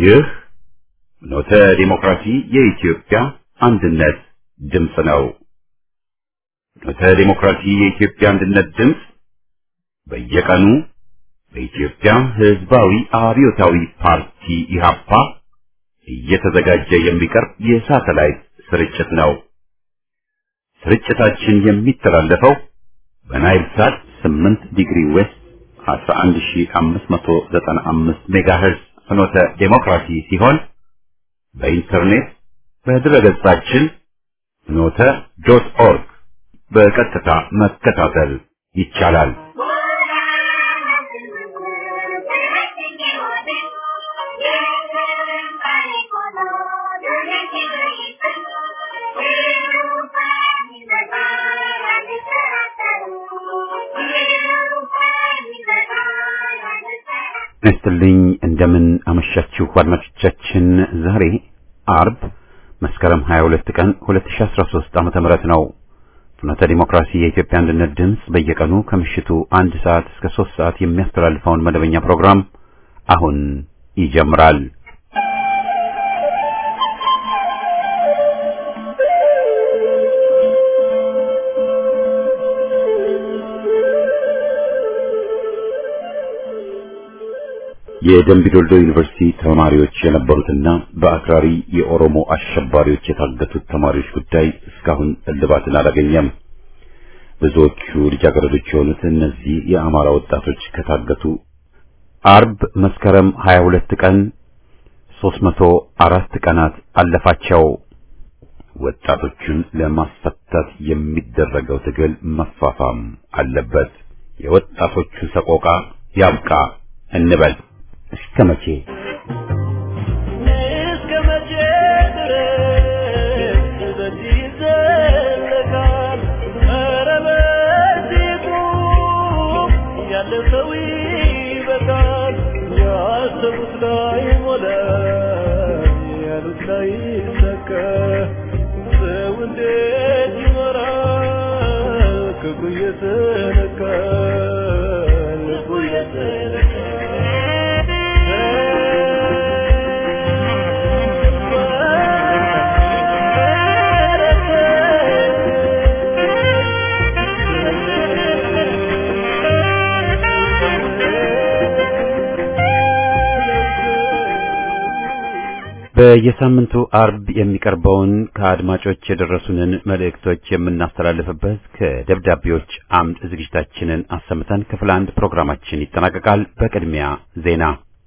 ይህ ኖተ ዲሞክራሲ የኢትዮጵያ አንድነት ድምፅ ነው። ኖተ ዲሞክራሲ የኢትዮጵያ አንድነት ድምፅ በየቀኑ በኢትዮጵያ ሕዝባዊ አብዮታዊ ፓርቲ ኢህአፓ እየተዘጋጀ የሚቀርብ የሳተላይት ስርጭት ነው። ስርጭታችን የሚተላለፈው በናይል ሳት 8 ዲግሪ ዌስት 11595 ሜጋሄርዝ ፍኖተ ዴሞክራሲ ሲሆን በኢንተርኔት በድረገጻችን ፍኖተ ዶት ኦርግ በቀጥታ መከታተል ይቻላል። ነስትልኝ እንደምን አመሻችሁ አድማጮቻችን። ዛሬ አርብ መስከረም 22 ቀን 2013 ዓመተ ምህረት ነው። ፍኖተ ዲሞክራሲ የኢትዮጵያ አንድነት ድምፅ በየቀኑ ከምሽቱ አንድ ሰዓት እስከ 3 ሰዓት የሚያስተላልፈውን መደበኛ ፕሮግራም አሁን ይጀምራል። የደምቢዶልዶ ዩኒቨርሲቲ ተማሪዎች የነበሩትና በአክራሪ የኦሮሞ አሸባሪዎች የታገቱት ተማሪዎች ጉዳይ እስካሁን እልባትን አላገኘም። ብዙዎቹ ልጃገረዶች የሆኑት እነዚህ የአማራ ወጣቶች ከታገቱ አርብ መስከረም 22 ቀን 304 ቀናት አለፋቸው። ወጣቶቹን ለማስፈታት የሚደረገው ትግል መፋፋም አለበት። የወጣቶቹ ሰቆቃ ያብቃ እንበል። እስከ መቼ እስከ መቼ ድረስ በዚህ ይዘለቃል? ኧረ በዚሁ ያለ ሰው ይበቃል። ያሰቡት ላይ ሞላ፣ ያሉት ላይ ይሰካ። ሰው እንዴት ይኖራል? ክፉ እየተነካ ልቡ በየሳምንቱ አርብ የሚቀርበውን ከአድማጮች የደረሱንን መልእክቶች የምናስተላልፍበት ከደብዳቤዎች አምድ ዝግጅታችንን አሰምተን ክፍል አንድ ፕሮግራማችን ይጠናቀቃል። በቅድሚያ ዜና።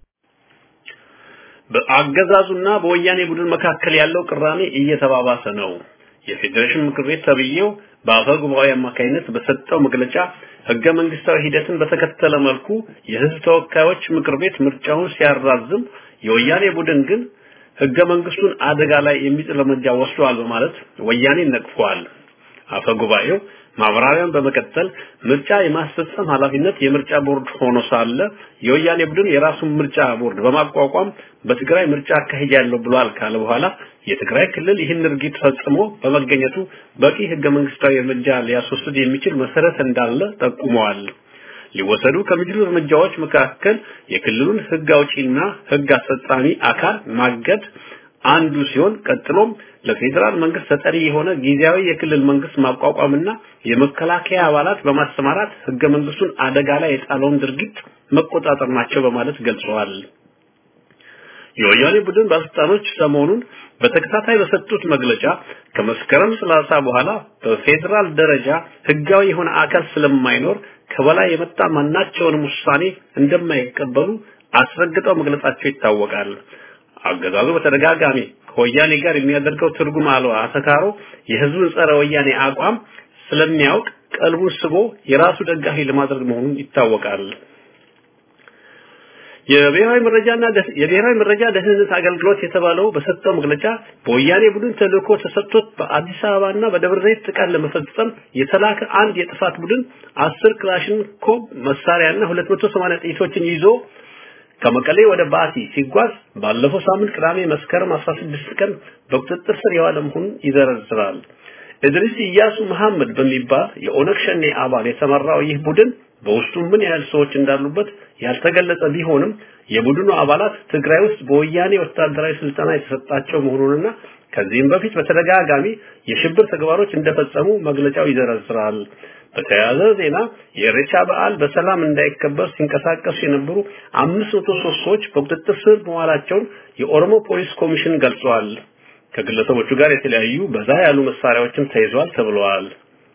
በአገዛዙና በወያኔ ቡድን መካከል ያለው ቅራኔ እየተባባሰ ነው። የፌዴሬሽን ምክር ቤት ተብዬው በአፈ ጉባኤ አማካኝነት በሰጠው መግለጫ ህገ መንግስታዊ ሂደትን በተከተለ መልኩ የህዝብ ተወካዮች ምክር ቤት ምርጫውን ሲያራዝም የወያኔ ቡድን ግን ህገ መንግስቱን አደጋ ላይ የሚጥል እርምጃ ወስዷል በማለት ወያኔን ነቅፏል። አፈ ጉባኤው ማብራሪያን በመቀጠል ምርጫ የማስፈጸም ኃላፊነት የምርጫ ቦርድ ሆኖ ሳለ የወያኔ ቡድን የራሱን ምርጫ ቦርድ በማቋቋም በትግራይ ምርጫ አካሂዳለሁ ብሏል ካለ በኋላ የትግራይ ክልል ይህን ድርጊት ፈጽሞ በመገኘቱ በቂ ህገ መንግስታዊ እርምጃ ሊያስወስድ የሚችል መሰረት እንዳለ ጠቁመዋል። ሊወሰዱ ከሚችሉ እርምጃዎች መካከል የክልሉን ህግ አውጪና ህግ አስፈጻሚ አካል ማገድ አንዱ ሲሆን ቀጥሎም ለፌዴራል መንግስት ተጠሪ የሆነ ጊዜያዊ የክልል መንግስት ማቋቋምና የመከላከያ አባላት በማሰማራት ህገ መንግስቱን አደጋ ላይ የጣለውን ድርጊት መቆጣጠር ናቸው በማለት ገልጸዋል። የወያኔ ቡድን ባለስልጣኖች ሰሞኑን በተከታታይ በሰጡት መግለጫ ከመስከረም ሰላሳ በኋላ በፌዴራል ደረጃ ህጋዊ የሆነ አካል ስለማይኖር ከበላይ የመጣ ማናቸውንም ውሳኔ እንደማይቀበሉ አስረግጠው መግለጻቸው ይታወቃል። አገዛዙ በተደጋጋሚ ከወያኔ ጋር የሚያደርገው ትርጉም አልባ አተካሮ የህዝቡን ጸረ ወያኔ አቋም ስለሚያውቅ ቀልቡን ስቦ የራሱ ደጋፊ ለማድረግ መሆኑን ይታወቃል። የብሔራዊ መረጃና የብሔራዊ መረጃ ደህንነት አገልግሎት የተባለው በሰጠው መግለጫ በወያኔ ቡድን ተልእኮ ተሰጥቶት በአዲስ አበባና በደብረ ዘይት ጥቃት ለመፈጸም የተላከ አንድ የጥፋት ቡድን አስር ክላሽንኮቭ መሳሪያና 280 ጥይቶችን ይዞ ከመቀሌ ወደ ባቲ ሲጓዝ ባለፈው ሳምንት ቅዳሜ መስከረም 16 ቀን በቁጥጥር ስር የዋለ መሆኑን ይዘረዝራል። እድሪስ ኢያሱ መሐመድ በሚባል የኦነግ ሸኔ አባል የተመራው ይህ ቡድን በውስጡ ምን ያህል ሰዎች እንዳሉበት ያልተገለጸ ቢሆንም የቡድኑ አባላት ትግራይ ውስጥ በወያኔ ወታደራዊ ስልጠና የተሰጣቸው መሆኑንና ከዚህም በፊት በተደጋጋሚ የሽብር ተግባሮች እንደፈጸሙ መግለጫው ይዘረዝራል። በተያያዘ ዜና የኢሬቻ በዓል በሰላም እንዳይከበር ሲንቀሳቀሱ የነበሩ 503 ሰዎች በቁጥጥር ስር መዋላቸውን የኦሮሞ ፖሊስ ኮሚሽን ገልጿል። ከግለሰቦቹ ጋር የተለያዩ በዛ ያሉ መሳሪያዎችም ተይዘዋል ተብለዋል።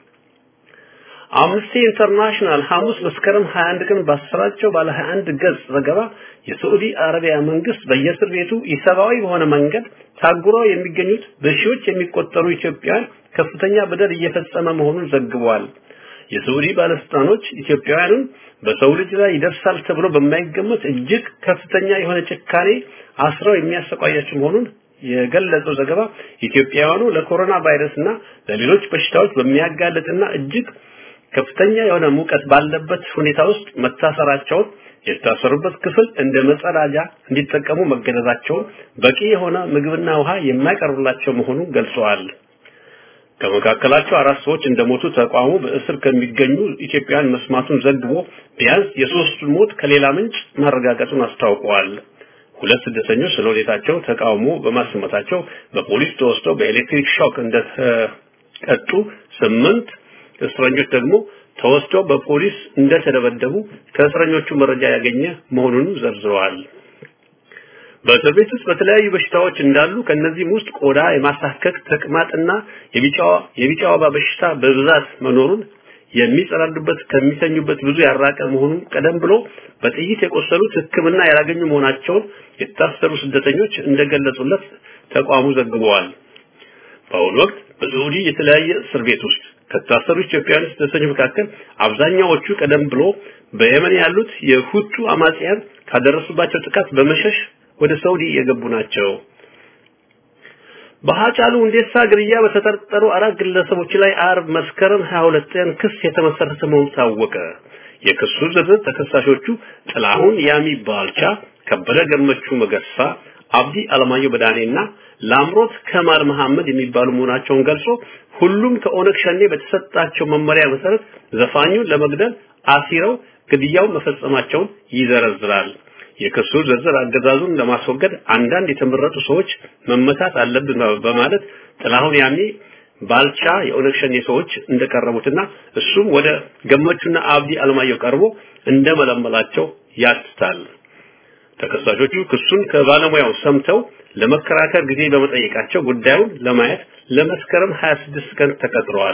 አምነስቲ ኢንተርናሽናል ሐሙስ መስከረም 21 ቀን ባሰራጨው ባለ 21 ገጽ ዘገባ የሳዑዲ አረቢያ መንግስት በየእስር ቤቱ ኢሰብአዊ በሆነ መንገድ ታጉረው የሚገኙት በሺዎች የሚቆጠሩ ኢትዮጵያውያን ከፍተኛ በደል እየፈጸመ መሆኑን ዘግቧል። የሳዑዲ ባለስልጣኖች ኢትዮጵያውያንን በሰው ልጅ ላይ ይደርሳል ተብሎ በማይገመት እጅግ ከፍተኛ የሆነ ጭካኔ አስረው የሚያሰቃያቸው መሆኑን የገለጸው ዘገባ ኢትዮጵያውያኑ ለኮሮና ቫይረስና ለሌሎች በሽታዎች በሚያጋልጥና እጅግ ከፍተኛ የሆነ ሙቀት ባለበት ሁኔታ ውስጥ መታሰራቸውን የታሰሩበት ክፍል እንደ መጸዳጃ እንዲጠቀሙ መገደዳቸውን በቂ የሆነ ምግብና ውሃ የማይቀርብላቸው መሆኑን ገልጸዋል። ከመካከላቸው አራት ሰዎች እንደሞቱ ተቋሙ በእስር ከሚገኙ ኢትዮጵያውያን መስማቱን ዘግቦ ቢያንስ የሶስቱን ሞት ከሌላ ምንጭ ማረጋገጡን አስታውቀዋል። ሁለት ስደተኞች ስለ ሁኔታቸው ተቃውሞ በማሰማታቸው በፖሊስ ተወስደው በኤሌክትሪክ ሾክ እንደተቀጡ፣ ስምንት እስረኞች ደግሞ ተወስደው በፖሊስ እንደተደበደቡ ከእስረኞቹ መረጃ ያገኘ መሆኑን ዘርዝረዋል። በእስር ቤት ውስጥ በተለያዩ በሽታዎች እንዳሉ ከነዚህም ውስጥ ቆዳ የማሳከክ ተቅማጥና የቢጫዋ የቢጫ ወባ በሽታ በብዛት መኖሩን የሚጸዳዱበት ከሚተኙበት ብዙ ያራቀ መሆኑን ቀደም ብሎ በጥይት የቆሰሉት ሕክምና ያላገኙ መሆናቸውን የታሰሩ ስደተኞች እንደገለጹለት ተቋሙ ዘግበዋል። በአሁኑ ወቅት በሳዑዲ የተለያየ እስር ቤት ውስጥ ከታሰሩ ኢትዮጵያውያን ስደተኞች መካከል አብዛኛዎቹ ቀደም ብሎ በየመን ያሉት የሁቱ አማጽያን ካደረሱባቸው ጥቃት በመሸሽ ወደ ሳዑዲ የገቡ ናቸው። በሃጫሉ ሁንዴሳ ግድያ በተጠረጠሩ አራት ግለሰቦች ላይ አርብ መስከረም 22 ቀን ክስ የተመሰረተ መሆኑ ታወቀ። የክሱ ዝርዝር ተከሳሾቹ ጥላሁን ያሚ ባልቻ፣ ከበደ ገመቹ መገርሳ፣ አብዲ አለማየሁ በዳኔና ላምሮት ከማል መሐመድ የሚባሉ መሆናቸውን ገልጾ ሁሉም ከኦነግ ሸኔ በተሰጣቸው መመሪያ መሰረት ዘፋኙን ለመግደል አሲረው ግድያው መፈጸማቸውን ይዘረዝራል። የክሱ ዝርዝር አገዛዙን ለማስወገድ አንዳንድ የተመረጡ ሰዎች መመታት አለብን በማለት ጥላሁን ያኔ ባልቻ የኦነግ ሸኔ ሰዎች እንደቀረቡትና እሱም ወደ ገመቹና አብዲ አለማየሁ ቀርቦ እንደመለመላቸው ያትታል። ተከሳሾቹ ክሱን ከባለሙያው ሰምተው ለመከራከር ጊዜ በመጠየቃቸው ጉዳዩን ለማየት ለመስከረም 26 ቀን ተቀጥረዋል።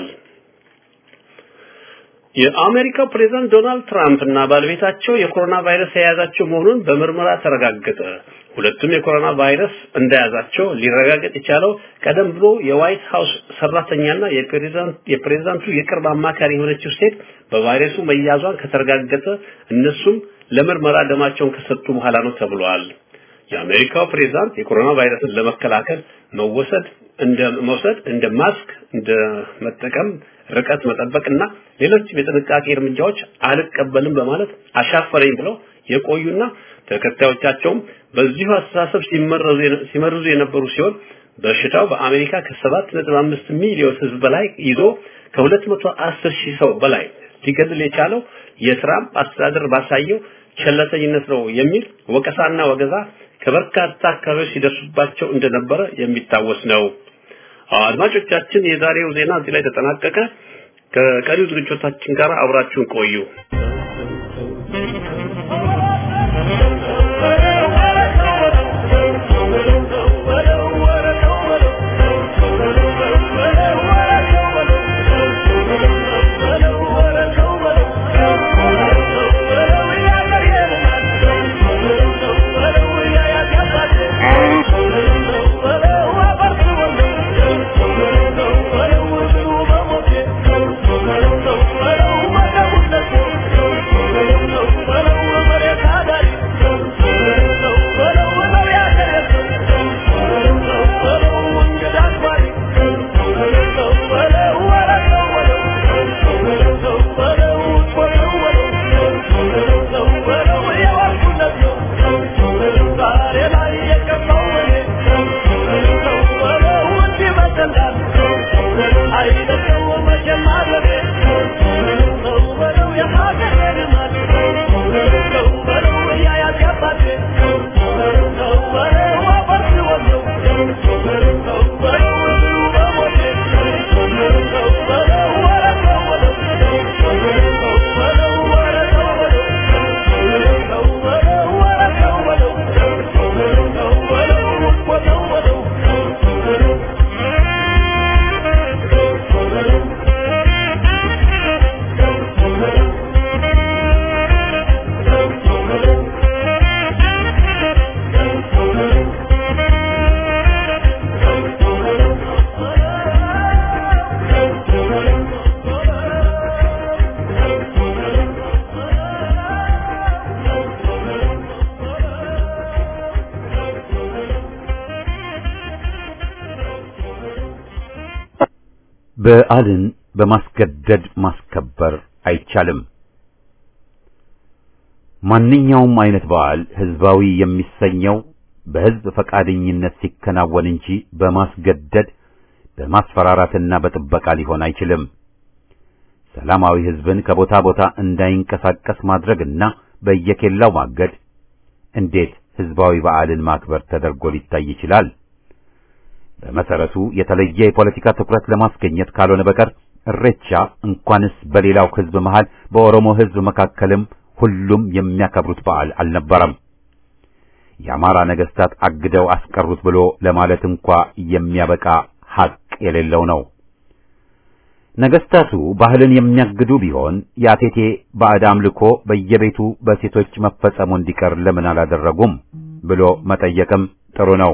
የአሜሪካው ፕሬዝዳንት ዶናልድ ትራምፕ እና ባለቤታቸው የኮሮና ቫይረስ የያዛቸው መሆኑን በምርመራ ተረጋገጠ። ሁለቱም የኮሮና ቫይረስ እንደያዛቸው ሊረጋገጥ የቻለው ቀደም ብሎ የዋይት ሃውስ ሰራተኛና የፕሬዝዳንት የፕሬዝዳንቱ የቅርብ አማካሪ የሆነችው ሴት በቫይረሱ መያዟን ከተረጋገጠ እነሱም ለምርመራ ደማቸውን ከሰጡ በኋላ ነው ተብሏል። የአሜሪካው ፕሬዝዳንት የኮሮና ቫይረስን ለመከላከል መወሰድ እንደ መውሰድ እንደ ማስክ እንደ መጠቀም ርቀት መጠበቅና ሌሎች የጥንቃቄ እርምጃዎች አልቀበልም በማለት አሻፈረኝ ብለው የቆዩና ተከታዮቻቸውም በዚሁ አስተሳሰብ ሲመረዙ ሲመርዙ የነበሩ ሲሆን በሽታው በአሜሪካ ከ7.5 ሚሊዮን ሕዝብ በላይ ይዞ ከ210 ሺህ ሰው በላይ ሊገድል የቻለው የትራምፕ አስተዳደር ባሳየው ቸለተኝነት ነው የሚል ወቀሳና ወገዛ ከበርካታ አካባቢዎች ሲደርሱባቸው እንደነበረ የሚታወስ ነው። አድማጮቻችን፣ የዛሬው ዜና እዚህ ላይ ተጠናቀቀ። ከቀሪው ዝግጅቶቻችን ጋር አብራችሁን ቆዩ። Thank you. በዓልን በማስገደድ ማስከበር አይቻልም። ማንኛውም አይነት በዓል ህዝባዊ የሚሰኘው በህዝብ ፈቃደኝነት ሲከናወን እንጂ በማስገደድ በማስፈራራትና በጥበቃ ሊሆን አይችልም። ሰላማዊ ህዝብን ከቦታ ቦታ እንዳይንቀሳቀስ ማድረግና በየኬላው ማገድ እንዴት ህዝባዊ በዓልን ማክበር ተደርጎ ሊታይ ይችላል? በመሰረቱ የተለየ የፖለቲካ ትኩረት ለማስገኘት ካልሆነ በቀር እሬቻ እንኳንስ በሌላው ህዝብ መሃል በኦሮሞ ህዝብ መካከልም ሁሉም የሚያከብሩት በዓል አልነበረም። የአማራ ነገስታት አግደው አስቀሩት ብሎ ለማለት እንኳ የሚያበቃ ሐቅ የሌለው ነው። ነገስታቱ ባህልን የሚያግዱ ቢሆን የአቴቴ ባዕድ አምልኮ በየቤቱ በሴቶች መፈጸሙ እንዲቀር ለምን አላደረጉም ብሎ መጠየቅም ጥሩ ነው።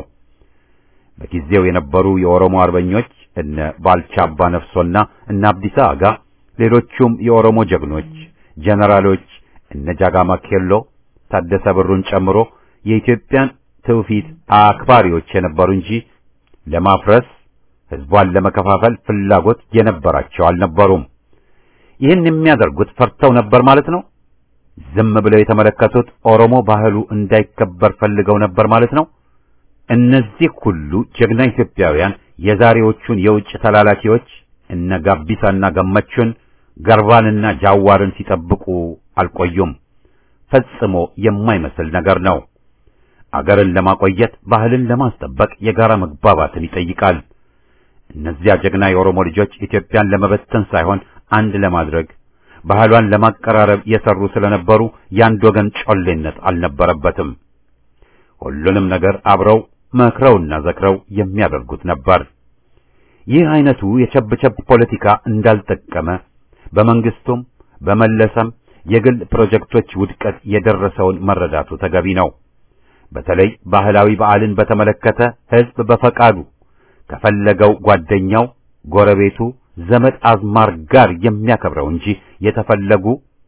በጊዜው የነበሩ የኦሮሞ አርበኞች እነ ባልቻ አባ ነፍሶና እነ አብዲሳ አጋ፣ ሌሎቹም የኦሮሞ ጀግኖች ጀነራሎች እነ ጃጋማ ኬሎ፣ ታደሰ ብሩን ጨምሮ የኢትዮጵያን ትውፊት አክባሪዎች የነበሩ እንጂ ለማፍረስ ህዝቧን ለመከፋፈል ፍላጎት የነበራቸው አልነበሩም። ይህን የሚያደርጉት ፈርተው ነበር ማለት ነው። ዝም ብለው የተመለከቱት ኦሮሞ ባህሉ እንዳይከበር ፈልገው ነበር ማለት ነው። እነዚህ ሁሉ ጀግና ኢትዮጵያውያን የዛሬዎቹን የውጭ ተላላኪዎች እነ ጋቢሳና ገመቹን ገርባንና ጃዋርን ሲጠብቁ አልቆዩም። ፈጽሞ የማይመስል ነገር ነው። አገርን ለማቆየት ባህልን ለማስጠበቅ የጋራ መግባባትን ይጠይቃል። እነዚያ ጀግና የኦሮሞ ልጆች ኢትዮጵያን ለመበተን ሳይሆን አንድ ለማድረግ ባህሏን ለማቀራረብ የሰሩ ስለነበሩ የአንድ ወገን ጮሌነት አልነበረበትም። ሁሉንም ነገር አብረው መክረውና ዘክረው የሚያደርጉት ነበር። ይህ አይነቱ የቸብቸብ ፖለቲካ እንዳልጠቀመ በመንግስቱም በመለሰም የግል ፕሮጀክቶች ውድቀት የደረሰውን መረዳቱ ተገቢ ነው። በተለይ ባህላዊ በዓልን በተመለከተ ህዝብ በፈቃዱ ከፈለገው ጓደኛው፣ ጎረቤቱ፣ ዘመድ አዝማር ጋር የሚያከብረው እንጂ የተፈለጉ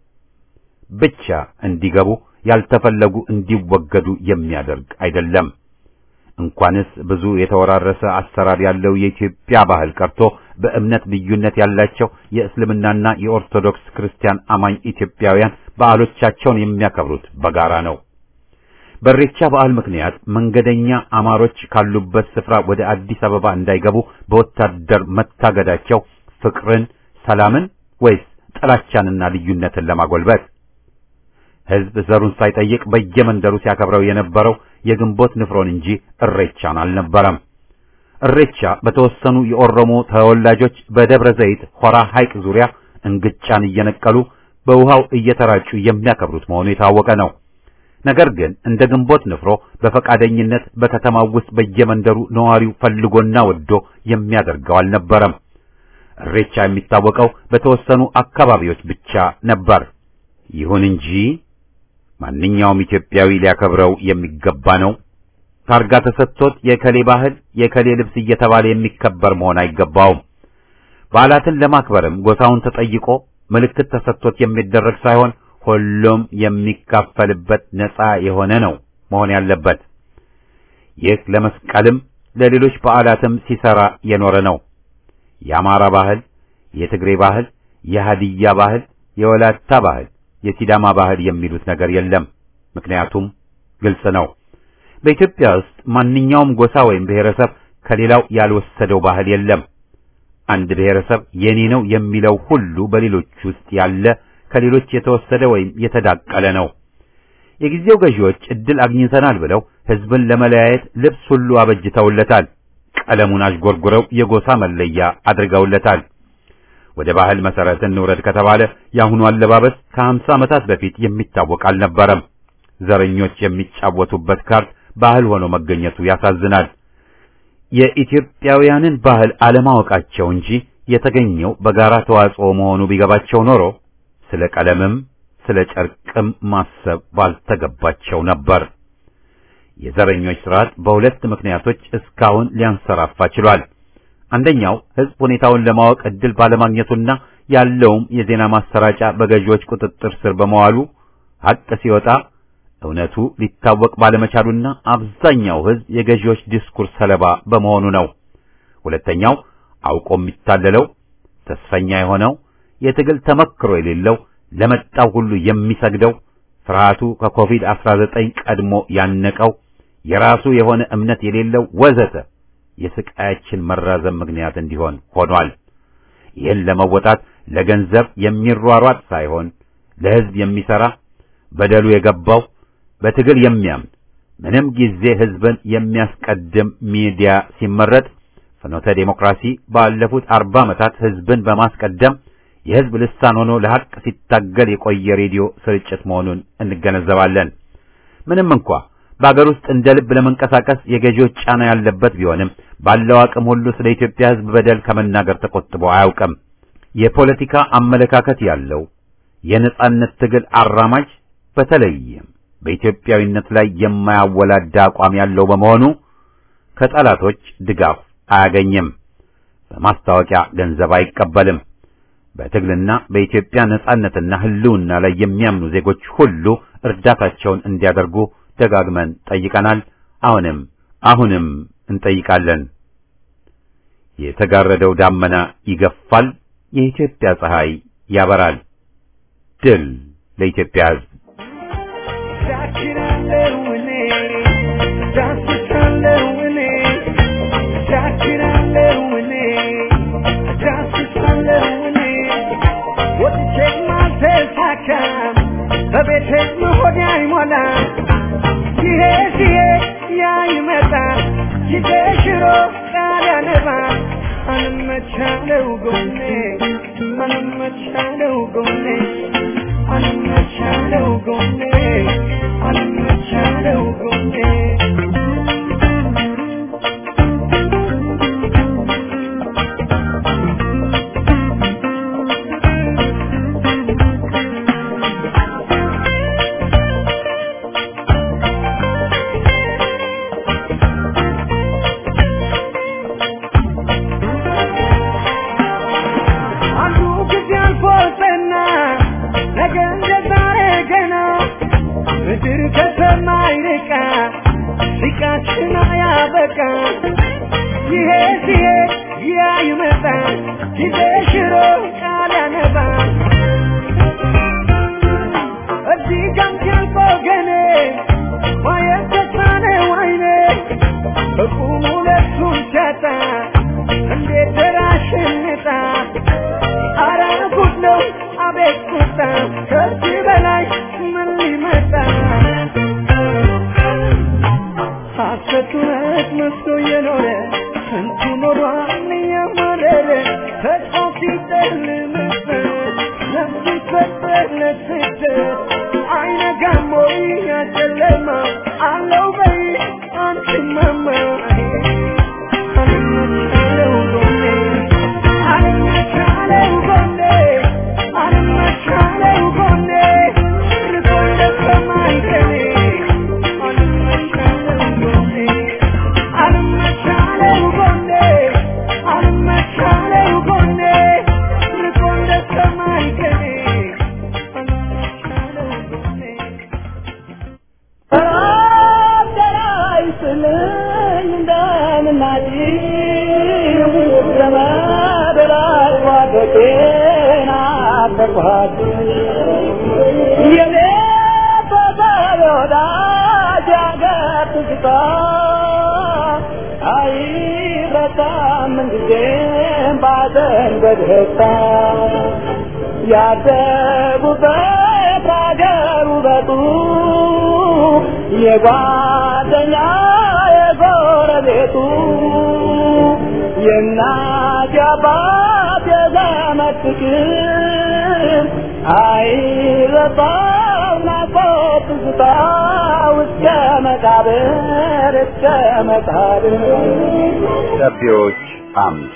ብቻ እንዲገቡ ያልተፈለጉ እንዲወገዱ የሚያደርግ አይደለም። እንኳንስ ብዙ የተወራረሰ አሰራር ያለው የኢትዮጵያ ባህል ቀርቶ በእምነት ልዩነት ያላቸው የእስልምናና የኦርቶዶክስ ክርስቲያን አማኝ ኢትዮጵያውያን በዓሎቻቸውን የሚያከብሩት በጋራ ነው። በኢሬቻ በዓል ምክንያት መንገደኛ አማሮች ካሉበት ስፍራ ወደ አዲስ አበባ እንዳይገቡ በወታደር መታገዳቸው ፍቅርን፣ ሰላምን ወይስ ጥላቻንና ልዩነትን ለማጎልበት? ህዝብ ዘሩን ሳይጠይቅ በየመንደሩ ሲያከብረው የነበረው የግንቦት ንፍሮን እንጂ እሬቻን አልነበረም። እሬቻ በተወሰኑ የኦሮሞ ተወላጆች በደብረ ዘይት ሆራ ሐይቅ ዙሪያ እንግጫን እየነቀሉ በውሃው እየተራጩ የሚያከብሩት መሆኑ የታወቀ ነው። ነገር ግን እንደ ግንቦት ንፍሮ በፈቃደኝነት በከተማው ውስጥ በየመንደሩ ነዋሪው ፈልጎና ወዶ የሚያደርገው አልነበረም። እሬቻ የሚታወቀው በተወሰኑ አካባቢዎች ብቻ ነበር። ይሁን እንጂ ማንኛውም ኢትዮጵያዊ ሊያከብረው የሚገባ ነው። ታርጋ ተሰጥቶት የከሌ ባህል የከሌ ልብስ እየተባለ የሚከበር መሆን አይገባውም። በዓላትን ለማክበርም ጎሳውን ተጠይቆ ምልክት ተሰጥቶት የሚደረግ ሳይሆን ሁሉም የሚካፈልበት ነፃ የሆነ ነው መሆን ያለበት። ይህ ለመስቀልም ለሌሎች በዓላትም ሲሰራ የኖረ ነው። የአማራ ባህል፣ የትግሬ ባህል፣ የሃዲያ ባህል፣ የወላታ ባህል፣ የሲዳማ ባህል የሚሉት ነገር የለም። ምክንያቱም ግልጽ ነው። በኢትዮጵያ ውስጥ ማንኛውም ጎሳ ወይም ብሔረሰብ ከሌላው ያልወሰደው ባህል የለም። አንድ ብሔረሰብ የኔ ነው የሚለው ሁሉ በሌሎች ውስጥ ያለ ከሌሎች የተወሰደ ወይም የተዳቀለ ነው። የጊዜው ገዢዎች እድል አግኝተናል ብለው ህዝብን ለመለያየት ልብስ ሁሉ አበጅተውለታል። ቀለሙን አዥጎርጉረው የጎሳ መለያ አድርገውለታል። ወደ ባህል መሰረት እንውረድ ከተባለ የአሁኑ አለባበስ ከሀምሳ ዓመታት በፊት የሚታወቅ አልነበረም። ዘረኞች የሚጫወቱበት ካርድ ባህል ሆኖ መገኘቱ ያሳዝናል። የኢትዮጵያውያንን ባህል አለማወቃቸው እንጂ የተገኘው በጋራ ተዋጽኦ መሆኑ ቢገባቸው ኖሮ ስለ ቀለምም ስለ ጨርቅም ማሰብ ባልተገባቸው ነበር። የዘረኞች ስርዓት በሁለት ምክንያቶች እስካሁን ሊያንሰራፋ ችሏል። አንደኛው ህዝብ ሁኔታውን ለማወቅ እድል ባለማግኘቱና ያለውም የዜና ማሰራጫ በገዢዎች ቁጥጥር ስር በመዋሉ ሀቅ ሲወጣ እውነቱ ሊታወቅ ባለመቻሉና አብዛኛው ህዝብ የገዢዎች ዲስኩርስ ሰለባ በመሆኑ ነው። ሁለተኛው አውቆ የሚታለለው ተስፈኛ የሆነው የትግል ተመክሮ የሌለው ለመጣው ሁሉ የሚሰግደው ፍርሃቱ ከኮቪድ-19 ቀድሞ ያነቀው የራሱ የሆነ እምነት የሌለው ወዘተ የስቃያችን መራዘም ምክንያት እንዲሆን ሆኗል። ይህን ለመወጣት ለገንዘብ የሚሯሯጥ ሳይሆን ለሕዝብ የሚሰራ በደሉ የገባው በትግል የሚያምን ምንም ጊዜ ሕዝብን የሚያስቀድም ሚዲያ ሲመረጥ ፍኖተ ዴሞክራሲ ባለፉት አርባ ዓመታት ሕዝብን በማስቀደም የሕዝብ ልሳን ሆኖ ለሐቅ ሲታገል የቆየ ሬዲዮ ስርጭት መሆኑን እንገነዘባለን። ምንም እንኳ በአገር ውስጥ እንደ ልብ ለመንቀሳቀስ የገዢዎች ጫና ያለበት ቢሆንም ባለው አቅም ሁሉ ስለ ኢትዮጵያ ሕዝብ በደል ከመናገር ተቆጥቦ አያውቅም። የፖለቲካ አመለካከት ያለው የነጻነት ትግል አራማጅ በተለይም በኢትዮጵያዊነት ላይ የማያወላዳ አቋም ያለው በመሆኑ ከጠላቶች ድጋፍ አያገኝም። በማስታወቂያ ገንዘብ አይቀበልም። በትግልና በኢትዮጵያ ነጻነትና ሕልውና ላይ የሚያምኑ ዜጎች ሁሉ እርዳታቸውን እንዲያደርጉ ደጋግመን ጠይቀናል። አሁንም አሁንም እንጠይቃለን። የተጋረደው ዳመና ይገፋል፣ የኢትዮጵያ ፀሐይ ያበራል። ድል ለኢትዮጵያ ሕዝብ! በቤቴ መሆን አይሞላ ይሄ ሲሄ ያ ይመጣ ጊዜ ሽሮ ቃል ያነባ አንመቻለው ጎኔ አንመቻለው ጎኔ አንመቻለው ጎኔ አንመቻለው ጎኔ አንዱ ጊዜ አልፎልና ነገ እንደ ዛሬ ገና ምድር ከሰማይ ርቃ ሲቃችን አያበቃ ይሄ ሲሄድ ያ ይመጣ ጊዜ ሽሮ ቃል ያነባ እዚህ ጋም ሲያልፎ ገኔ ማየት ተሳነው አይኔ በቁሙ ሁለቱን ሲያጣ እንዴት ደራሽንጣ አረ ጉድ ነው አቤት ቁጣ ከዚህ በላይ ምን ሊመጣ ሐሰት እውነት መስሎ የኖረ ስንቱ ኖሯል እያማረረ ተስፋ ሲጨልምበት ነፍስ ሲፈጠር ለስደት አይነጋም ወይ ያ ጨለማ አለው በይ አንቺ ማማ አልመቻለው ጎኔ አልመቻለው ጎኔ አልመቻለው ጎኔ ርቆ እንደሰማይ ቀኔ አልመቻለው ጎኔ አልመቻለው ጎኔ አልመቻለው ጎኔ ርቆ እንደሰማይ ቀኔ አልመቻለው ጎኔ ያደጉበት አገር ውበቱ የጓደኛ የጎረቤቱ የእናት የአባት የዘመድ ፍቅር አይረሳም ናፍቆት ትዝታው እስከ መቃብር እስከ መቃብር ደብዳቤዎች አምድ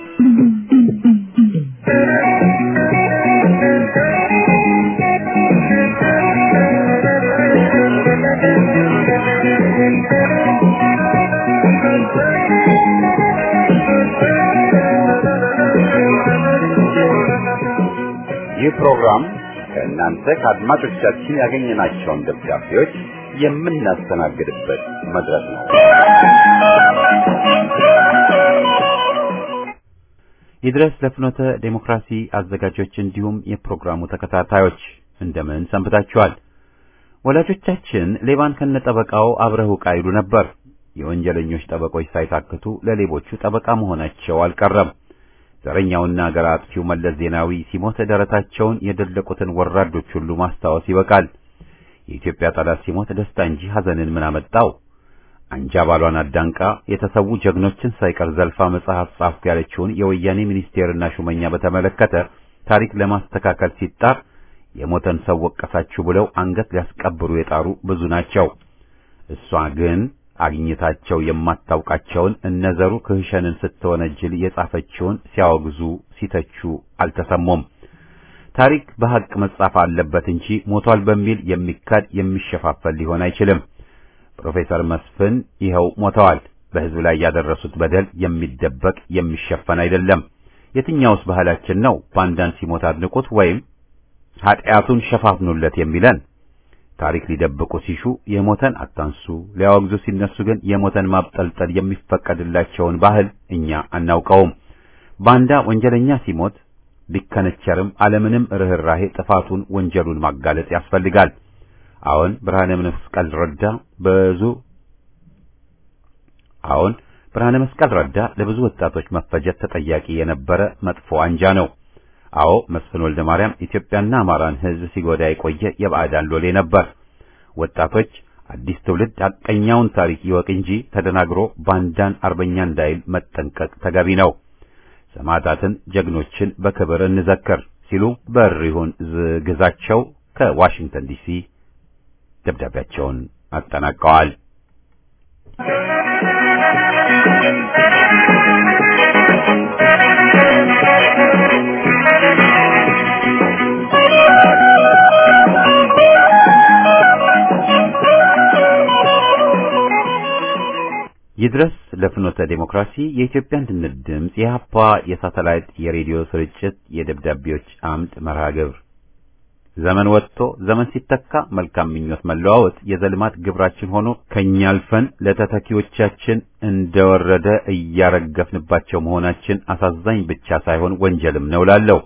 ይህ ፕሮግራም ከእናንተ ከአድማጮቻችን ያገኘናቸውን ደብዳቤዎች የምናስተናግድበት መድረክ ነው። ይድረስ ለፍኖተ ዴሞክራሲ አዘጋጆች እንዲሁም የፕሮግራሙ ተከታታዮች እንደምን ሰንብታችኋል? ወላጆቻችን ሌባን ከነጠበቃው አብረህ ውቃ ይሉ ነበር። የወንጀለኞች ጠበቆች ሳይታክቱ ለሌቦቹ ጠበቃ መሆናቸው አልቀረም። ዘረኛውና አገር አጥፊው መለስ ዜናዊ ሲሞት ደረታቸውን የደለቁትን ወራዶች ሁሉ ማስታወስ ይበቃል። የኢትዮጵያ ጠላት ሲሞት ደስታ እንጂ ሐዘንን ምን አመጣው? አንጃ ባሏን አዳንቃ የተሰዉ ጀግኖችን ሳይቀር ዘልፋ መጽሐፍ ጻፍኩ ያለችውን የወያኔ ሚኒስቴርና ሹመኛ በተመለከተ ታሪክ ለማስተካከል ሲጣር የሞተን ሰው ወቀሳችሁ ብለው አንገት ሊያስቀብሩ የጣሩ ብዙ ናቸው። እሷ ግን አግኝታቸው የማታውቃቸውን እነዘሩ ክህሸንን ስትወነጅል የጻፈችውን ሲያወግዙ ሲተቹ አልተሰሙም። ታሪክ በሐቅ መጻፍ አለበት እንጂ ሞቷል በሚል የሚካድ የሚሸፋፈል ሊሆን አይችልም። ፕሮፌሰር መስፍን ይኸው ሞተዋል። በሕዝብ ላይ ያደረሱት በደል የሚደበቅ የሚሸፈን አይደለም። የትኛውስ ባህላችን ነው ባንዳን ሲሞት አድንቁት ወይም ኃጢአቱን ሸፋፍኑለት የሚለን? ታሪክ ሊደብቁ ሲሹ የሞተን አታንሱ፣ ሊያወግዙ ሲነሱ ግን የሞተን ማብጠልጠል የሚፈቀድላቸውን ባህል እኛ አናውቀውም። ባንዳ ወንጀለኛ ሲሞት ቢከነቸርም አለምንም ርኅራሄ ጥፋቱን ወንጀሉን ማጋለጥ ያስፈልጋል። አሁን ብርሃነ መስቀል ረዳ ብዙ አሁን ብርሃነ መስቀል ረዳ ለብዙ ወጣቶች መፈጀት ተጠያቂ የነበረ መጥፎ አንጃ ነው። አዎ መስፍን ወልደ ማርያም ኢትዮጵያና አማራን ሕዝብ ሲጎዳ የቆየ የባዕዳን ሎሌ ነበር። ወጣቶች አዲስ ትውልድ ሐቀኛውን ታሪክ ይወቅ እንጂ ተደናግሮ ባንዳን አርበኛ እንዳይል መጠንቀቅ ተገቢ ነው። ሰማዕታትን፣ ጀግኖችን በክብር እንዘክር ሲሉ በሪሁን ግዛቸው ከዋሽንግተን ዲሲ ደብዳቤያቸውን አጠናቀዋል። ይድረስ ለፍኖተ ዴሞክራሲ የኢትዮጵያ አንድነት ድምፅ የሀፓ የሳተላይት የሬዲዮ ስርጭት የደብዳቤዎች አምድ መርሃ ግብር ዘመን ወጥቶ ዘመን ሲተካ መልካም ምኞት መለዋወጥ የዘልማት ግብራችን ሆኖ ከኛ አልፈን ለተተኪዎቻችን እንደወረደ እያረገፍንባቸው መሆናችን አሳዛኝ ብቻ ሳይሆን ወንጀልም ነው ላለው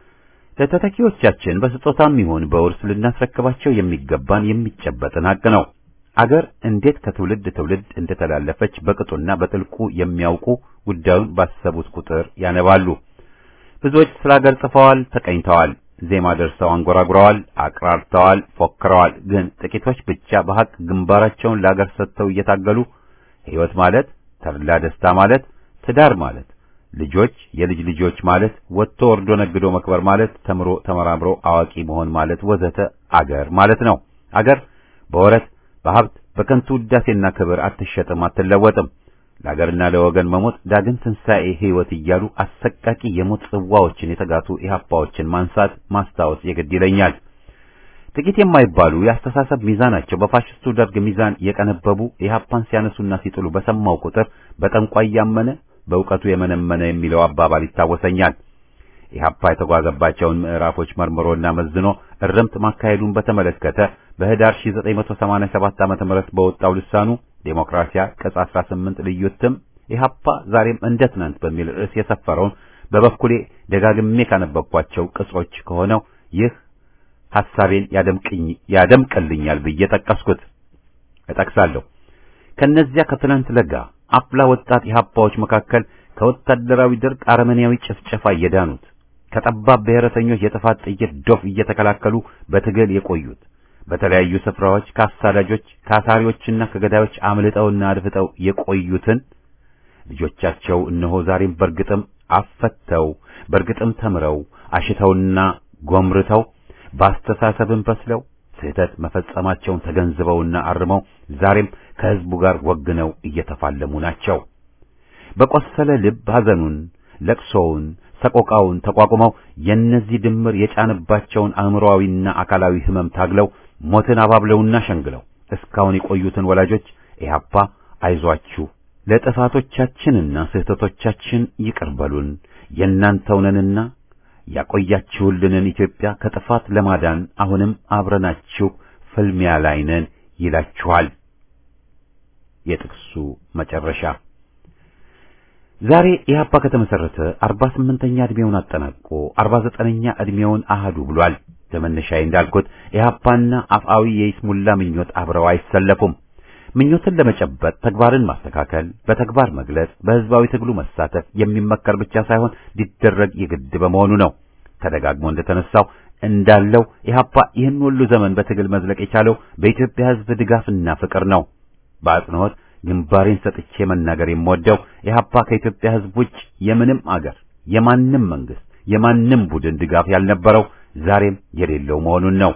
ለተተኪዎቻችን በስጦታም ይሁን በውርስ ልናስረክባቸው የሚገባን የሚጨበጥን ሀቅ ነው። አገር እንዴት ከትውልድ ትውልድ እንደተላለፈች በቅጡና በጥልቁ የሚያውቁ ጉዳዩን ባሰቡት ቁጥር ያነባሉ። ብዙዎች ስለ አገር ጽፈዋል፣ ተቀኝተዋል፣ ዜማ ደርሰው አንጎራጉረዋል፣ አቅራርተዋል፣ ፎክረዋል። ግን ጥቂቶች ብቻ በሐቅ ግንባራቸውን ለአገር ሰጥተው እየታገሉ ሕይወት ማለት ተድላ ደስታ ማለት ትዳር ማለት ልጆች የልጅ ልጆች ማለት ወጥቶ ወርዶ ነግዶ መክበር ማለት ተምሮ ተመራምሮ አዋቂ መሆን ማለት ወዘተ አገር ማለት ነው። አገር በወረት በሀብት በከንቱ ውዳሴና ክብር አትሸጥም፣ አትለወጥም። ለአገርና ለወገን መሞት ዳግም ትንሣኤ ሕይወት እያሉ አሰቃቂ የሞት ጽዋዎችን የተጋቱ ኢህአፓዎችን ማንሳት ማስታወስ የግድ ይለኛል። ጥቂት የማይባሉ የአስተሳሰብ ሚዛናቸው በፋሽስቱ ደርግ ሚዛን የቀነበቡ ኢህአፓን ሲያነሱና ሲጥሉ በሰማው ቁጥር በጠንቋይ ያመነ በእውቀቱ የመነመነ የሚለው አባባል ይታወሰኛል። ኢህአፓ የተጓዘባቸውን ምዕራፎች መርምሮና መዝኖ እርምት ማካሄዱን በተመለከተ በህዳር 1987 ዓ.ም በወጣው ልሳኑ ዴሞክራሲያ ቅጽ 18 ልዩ እትም ኢህአፓ ዛሬም እንደ ትናንት በሚል ርዕስ የሰፈረውን በበኩሌ ደጋግሜ ካነበብኳቸው ቅጾች ከሆነው ይህ ሐሳቤን ያደምቅኝ ያደምቅልኛል ብዬ ጠቀስኩት። እጠቅሳለሁ። ከነዚያ ከትናንት ለጋ አፍላ ወጣት ኢህአፓዎች መካከል ከወታደራዊ ደርግ አረመኔያዊ ጭፍጨፋ የዳኑት ከጠባብ ብሔረተኞች የጥፋት ጥይት ዶፍ እየተከላከሉ በትግል የቆዩት በተለያዩ ስፍራዎች ከአሳዳጆች ከአሳሪዎችና ከገዳዮች አምልጠውና አድፍጠው የቆዩትን ልጆቻቸው እነሆ ዛሬም በርግጥም አፈተው በርግጥም ተምረው አሽተውና ጎምርተው በአስተሳሰብም በስለው ስህተት መፈጸማቸውን ተገንዝበውና አርመው ዛሬም ከህዝቡ ጋር ወግነው እየተፋለሙ ናቸው። በቆሰለ ልብ ሐዘኑን፣ ለቅሶውን፣ ሰቆቃውን ተቋቁመው የእነዚህ ድምር የጫነባቸውን አእምሮአዊና አካላዊ ህመም ታግለው ሞትን አባብለውና ሸንግለው እስካሁን የቆዩትን ወላጆች ኢህአፓ አይዟችሁ፣ ለጥፋቶቻችንና ስህተቶቻችን ይቅር በሉን፣ የእናንተው ነንና ያቆያችሁልንን ኢትዮጵያ ከጥፋት ለማዳን አሁንም አብረናችሁ ፍልሚያ ላይ ነን ይላችኋል። የጥቅሱ መጨረሻ ዛሬ ኢህአፓ ከተመሰረተ 48ኛ እድሜውን አጠናቆ 49ኛ እድሜውን አህዱ ብሏል። ለመነሻዬ እንዳልኩት ኢህአፓና አፍአዊ የይስሙላ ምኞት አብረው አይሰለፉም። ምኞትን ለመጨበጥ ተግባርን ማስተካከል፣ በተግባር መግለጽ፣ በህዝባዊ ትግሉ መሳተፍ የሚመከር ብቻ ሳይሆን ሊደረግ የግድ በመሆኑ ነው። ተደጋግሞ እንደተነሳው እንዳለው ኢህአፓ ይህን ሁሉ ዘመን በትግል መዝለቅ የቻለው በኢትዮጵያ ህዝብ ድጋፍና ፍቅር ነው። በአጽንኦት ግንባሬን ሰጥቼ መናገር የምወደው ኢህአፓ ከኢትዮጵያ ህዝብ ውጭ የምንም አገር፣ የማንም መንግስት፣ የማንም ቡድን ድጋፍ ያልነበረው ዛሬም የሌለው መሆኑን ነው።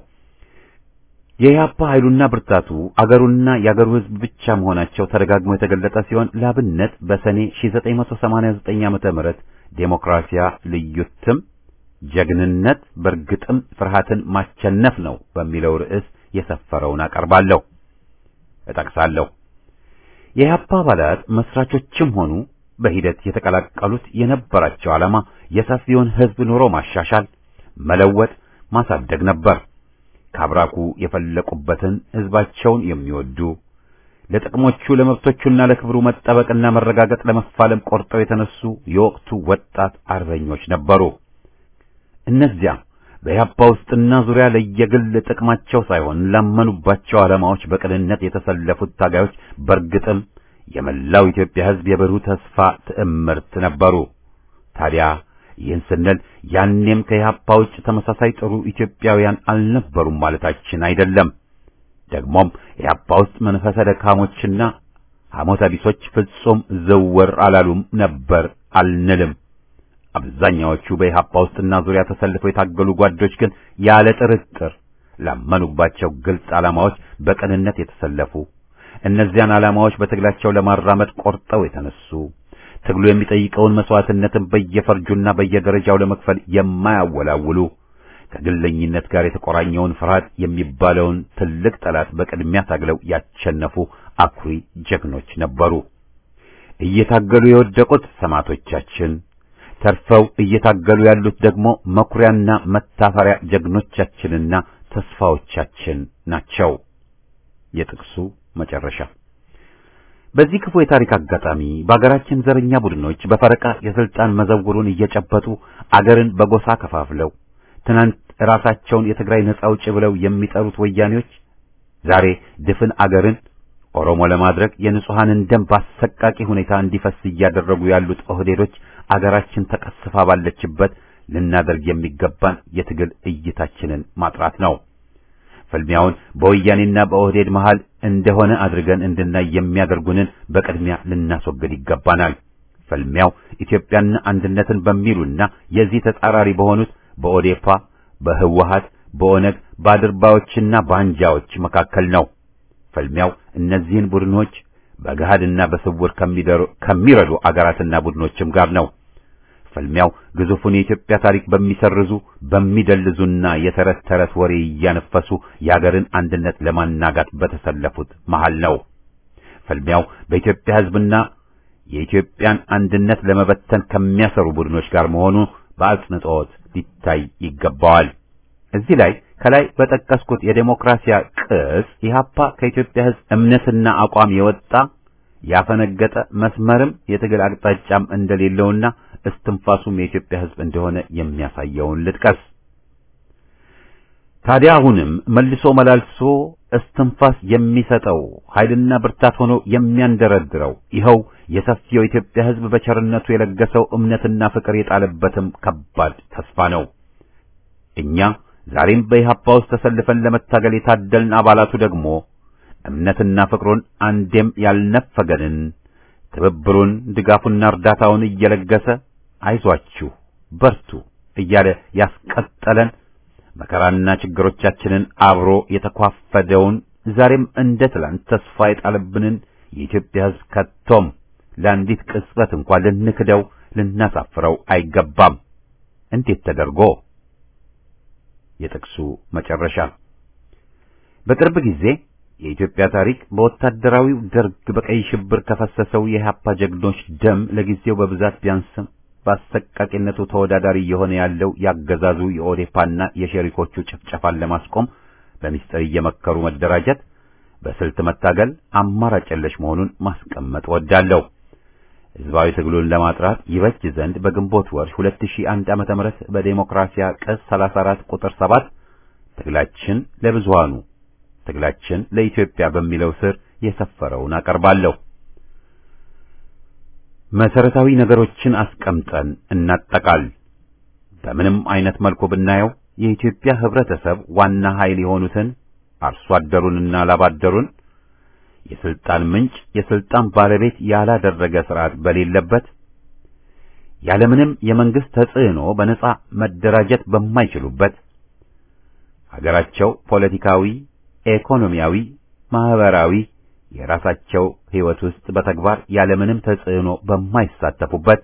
የኢህአፓ ኃይሉና ብርታቱ አገሩና የአገሩ ህዝብ ብቻ መሆናቸው ተደጋግሞ የተገለጠ ሲሆን ለአብነት በሰኔ 1989 ዓመተ ምህረት ዴሞክራሲያ ልዩ እትም ጀግንነት በእርግጥም ፍርሃትን ማቸነፍ ነው በሚለው ርዕስ የሰፈረውን አቀርባለሁ፣ እጠቅሳለሁ። የኢህአፓ አባላት መስራቾችም ሆኑ በሂደት የተቀላቀሉት የነበራቸው ዓላማ የሰፊውን ህዝብ ኑሮ ማሻሻል፣ መለወጥ፣ ማሳደግ ነበር። ከአብራኩ የፈለቁበትን ህዝባቸውን የሚወዱ ለጥቅሞቹ ለመብቶቹና ለክብሩ መጠበቅና መረጋገጥ ለመፋለም ቆርጠው የተነሱ የወቅቱ ወጣት አርበኞች ነበሩ። እነዚያ በኢህአፓ ውስጥና ዙሪያ ለየግል ጥቅማቸው ሳይሆን ላመኑባቸው ዓላማዎች በቅንነት የተሰለፉት ታጋዮች በእርግጥም የመላው ኢትዮጵያ ህዝብ የብሩህ ተስፋ ትዕምርት ነበሩ። ታዲያ ይህን ስንል ያኔም ከኢህአፓ ውጭ ተመሳሳይ ጥሩ ኢትዮጵያውያን አልነበሩም ማለታችን አይደለም። ደግሞም ኢህአፓ ውስጥ መንፈሰ ደካሞችና ሐሞተ ቢሶች ፍጹም ዘወር አላሉም ነበር አልንልም። አብዛኛዎቹ በኢህአፓ ውስጥና ዙሪያ ተሰልፈው የታገሉ ጓዶች ግን ያለ ጥርጥር ላመኑባቸው ግልጽ ዓላማዎች በቅንነት የተሰለፉ እነዚያን ዓላማዎች በትግላቸው ለማራመድ ቆርጠው የተነሱ ትግሉ የሚጠይቀውን መስዋዕትነትን በየፈርጁና በየደረጃው ለመክፈል የማያወላውሉ ከግለኝነት ጋር የተቆራኘውን ፍርሃት የሚባለውን ትልቅ ጠላት በቅድሚያ ታግለው ያቸነፉ አኩሪ ጀግኖች ነበሩ። እየታገሉ የወደቁት ሰማዕቶቻችን፣ ተርፈው እየታገሉ ያሉት ደግሞ መኩሪያና መታፈሪያ ጀግኖቻችንና ተስፋዎቻችን ናቸው። የጥቅሱ መጨረሻ በዚህ ክፉ የታሪክ አጋጣሚ በአገራችን ዘረኛ ቡድኖች በፈረቃ የስልጣን መዘውሩን እየጨበጡ አገርን በጎሳ ከፋፍለው ትናንት ራሳቸውን የትግራይ ነጻ አውጪ ብለው የሚጠሩት ወያኔዎች ዛሬ ድፍን አገርን ኦሮሞ ለማድረግ የንጹሐንን ደም በአሰቃቂ ሁኔታ እንዲፈስ እያደረጉ ያሉት ኦህዴዶች አገራችን ተቀስፋ ባለችበት ልናደርግ የሚገባን የትግል እይታችንን ማጥራት ነው። ፍልሚያውን በወያኔና በኦህዴድ መሃል እንደሆነ አድርገን እንድናይ የሚያደርጉንን በቅድሚያ ልናስወግድ ይገባናል። ፍልሚያው ኢትዮጵያና አንድነትን በሚሉና የዚህ ተጻራሪ በሆኑት በኦዴፓ፣ በህወሀት፣ በኦነግ፣ በአድርባዮችና በአንጃዎች መካከል ነው። ፍልሚያው እነዚህን ቡድኖች በገሃድና በስውር ከሚረዱ አገራትና ቡድኖችም ጋር ነው። ፍልሚያው ግዙፉን የኢትዮጵያ ታሪክ በሚሰርዙ በሚደልዙና የተረት ተረት ወሬ እያነፈሱ የአገርን አንድነት ለማናጋት በተሰለፉት መሃል ነው። ፍልሚያው በኢትዮጵያ ሕዝብና የኢትዮጵያን አንድነት ለመበተን ከሚያሰሩ ቡድኖች ጋር መሆኑ በአጽንዖት ሊታይ ይገባዋል። እዚህ ላይ ከላይ በጠቀስኩት የዴሞክራሲያ ቅጽ ኢህአፓ ከኢትዮጵያ ሕዝብ እምነትና አቋም የወጣ ያፈነገጠ መስመርም የትግል አቅጣጫም እንደሌለውና እስትንፋሱም የኢትዮጵያ ሕዝብ እንደሆነ የሚያሳየውን ልጥቀስ። ታዲያ አሁንም መልሶ መላልሶ እስትንፋስ የሚሰጠው ኃይልና ብርታት ሆኖ የሚያንደረድረው ይኸው የሰፊው የኢትዮጵያ ሕዝብ በቸርነቱ የለገሰው እምነትና ፍቅር የጣለበትም ከባድ ተስፋ ነው። እኛ ዛሬም በኢህአፓ ውስጥ ተሰልፈን ለመታገል የታደልን አባላቱ ደግሞ እምነትና ፍቅሩን አንዴም ያልነፈገንን ትብብሩን ድጋፉና እርዳታውን እየለገሰ አይዟችሁ በርቱ እያለ ያስቀጠለን መከራና ችግሮቻችንን አብሮ የተኳፈደውን ዛሬም እንደ ትላንት ተስፋ የጣለብንን የኢትዮጵያ ሕዝብ ከቶም ለአንዲት ቅጽበት እንኳን ልንክደው ልናሳፍረው አይገባም። እንዴት ተደርጎ? የጥቅሱ መጨረሻ በቅርብ ጊዜ የኢትዮጵያ ታሪክ በወታደራዊው ደርግ በቀይ ሽብር ከፈሰሰው የኢህአፓ ጀግኖች ደም ለጊዜው በብዛት ቢያንስም በአሰቃቂነቱ ተወዳዳሪ እየሆነ ያለው ያገዛዙ የኦዴፓና የሸሪኮቹ ጭፍጨፋን ለማስቆም በሚስጥር እየመከሩ መደራጀት፣ በስልት መታገል አማራጭ የለሽ መሆኑን ማስቀመጥ ወዳለሁ። ህዝባዊ ትግሉን ለማጥራት ይበጅ ዘንድ በግንቦት ወር 2001 ዓመተ ምህረት በዴሞክራሲያ ቅጽ 34 ቁጥር 7 ትግላችን ለብዙሃኑ ትግላችን ለኢትዮጵያ በሚለው ስር የሰፈረውን አቀርባለሁ። መሰረታዊ ነገሮችን አስቀምጠን እናጠቃል። በምንም አይነት መልኩ ብናየው የኢትዮጵያ ህብረተሰብ ዋና ኃይል የሆኑትን አርሶ አደሩንና ላባደሩን የስልጣን ምንጭ የስልጣን ባለቤት ያላደረገ ስርዓት በሌለበት ያለምንም የመንግስት ተጽዕኖ በነጻ መደራጀት በማይችሉበት ሀገራቸው ፖለቲካዊ፣ ኢኮኖሚያዊ፣ ማህበራዊ የራሳቸው ህይወት ውስጥ በተግባር ያለምንም ተጽዕኖ በማይሳተፉበት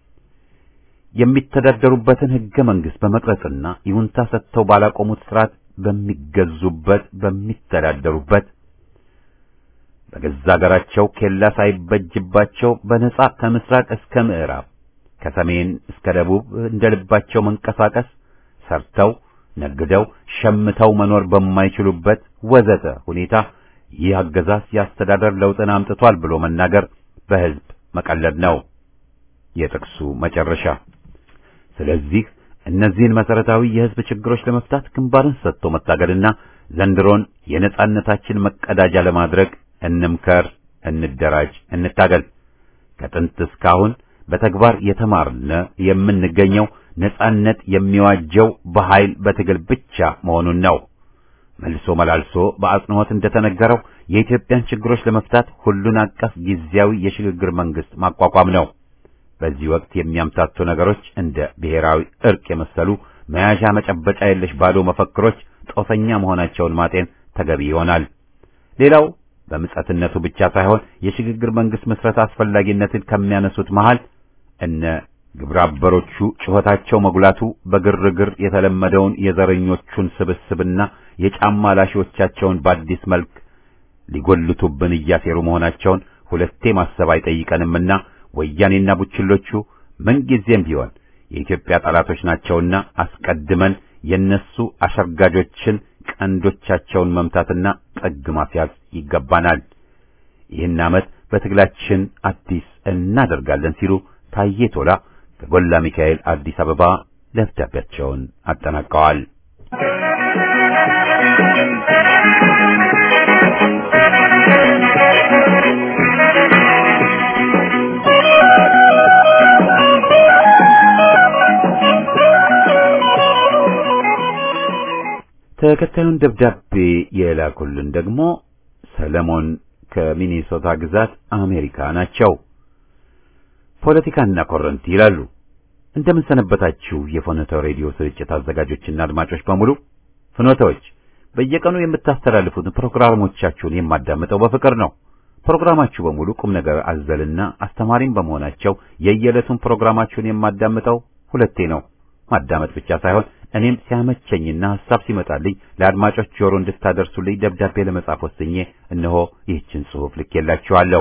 የሚተዳደሩበትን ህገ መንግስት በመቅረጽና ይሁንታ ሰጥተው ባላቆሙት ስርዓት በሚገዙበት በሚተዳደሩበት በገዛ ሀገራቸው ኬላ ሳይበጅባቸው በነጻ ከምስራቅ እስከ ምዕራብ ከሰሜን እስከ ደቡብ እንደ ልባቸው መንቀሳቀስ ሰርተው ነግደው ሸምተው መኖር በማይችሉበት ወዘተ ሁኔታ ይህ አገዛዝ የአስተዳደር ለውጥን አምጥቷል ብሎ መናገር በህዝብ መቀለድ ነው። የጥቅሱ መጨረሻ። ስለዚህ እነዚህን መሰረታዊ የህዝብ ችግሮች ለመፍታት ግንባርን ሰጥቶ መታገልና ዘንድሮን የነጻነታችን መቀዳጃ ለማድረግ እንምከር፣ እንደራጅ፣ እንታገል። ከጥንት እስካሁን በተግባር የተማርነ የምንገኘው ነጻነት የሚዋጀው በኃይል በትግል ብቻ መሆኑን ነው። መልሶ መላልሶ በአጽንኦት እንደተነገረው የኢትዮጵያን ችግሮች ለመፍታት ሁሉን አቀፍ ጊዜያዊ የሽግግር መንግስት ማቋቋም ነው። በዚህ ወቅት የሚያምታቱ ነገሮች እንደ ብሔራዊ እርቅ የመሰሉ መያዣ መጨበጫ የለሽ ባዶ መፈክሮች ጦፈኛ መሆናቸውን ማጤን ተገቢ ይሆናል። ሌላው በምጸትነቱ ብቻ ሳይሆን የሽግግር መንግስት መስረት አስፈላጊነትን ከሚያነሱት መሃል እነ ግብረ አበሮቹ ጩኸታቸው መጉላቱ በግርግር የተለመደውን የዘረኞቹን ስብስብና የጫማ ላሺዎቻቸውን በአዲስ መልክ ሊጎልቱብን እያሴሩ መሆናቸውን ሁለቴ ማሰብ አይጠይቀንምና ወያኔና ቡችሎቹ ምንጊዜም ቢሆን የኢትዮጵያ ጠላቶች ናቸውና አስቀድመን የነሱ አሸርጋጆችን ቀንዶቻቸውን መምታትና ጠግ ማስያዝ ይገባናል። ይህን ዓመት በትግላችን አዲስ እናደርጋለን ሲሉ ታዬ ቶላ ከጎላ ሚካኤል አዲስ አበባ ደብዳቤያቸውን አጠናቀዋል። ተከታዩን ደብዳቤ የላኩልን ደግሞ ሰለሞን ከሚኒሶታ ግዛት አሜሪካ ናቸው። ፖለቲካና ኮረንቲ ይላሉ። እንደምን ሰነበታችሁ የፍኖተ ሬዲዮ ስርጭት አዘጋጆችና አድማጮች በሙሉ። ፍኖተዎች በየቀኑ የምታስተላልፉትን ፕሮግራሞቻችሁን የማዳምጠው በፍቅር ነው። ፕሮግራማችሁ በሙሉ ቁም ነገር አዘልና አስተማሪም በመሆናቸው የየዕለቱን ፕሮግራማችሁን የማዳምጠው ሁለቴ ነው። ማዳመጥ ብቻ ሳይሆን እኔም ሲያመቸኝና ሐሳብ ሲመጣልኝ ለአድማጮች ጆሮ እንድታደርሱልኝ ደብዳቤ ለመጻፍ ወስኜ እነሆ ይህችን ጽሑፍ ልኬላችኋለሁ።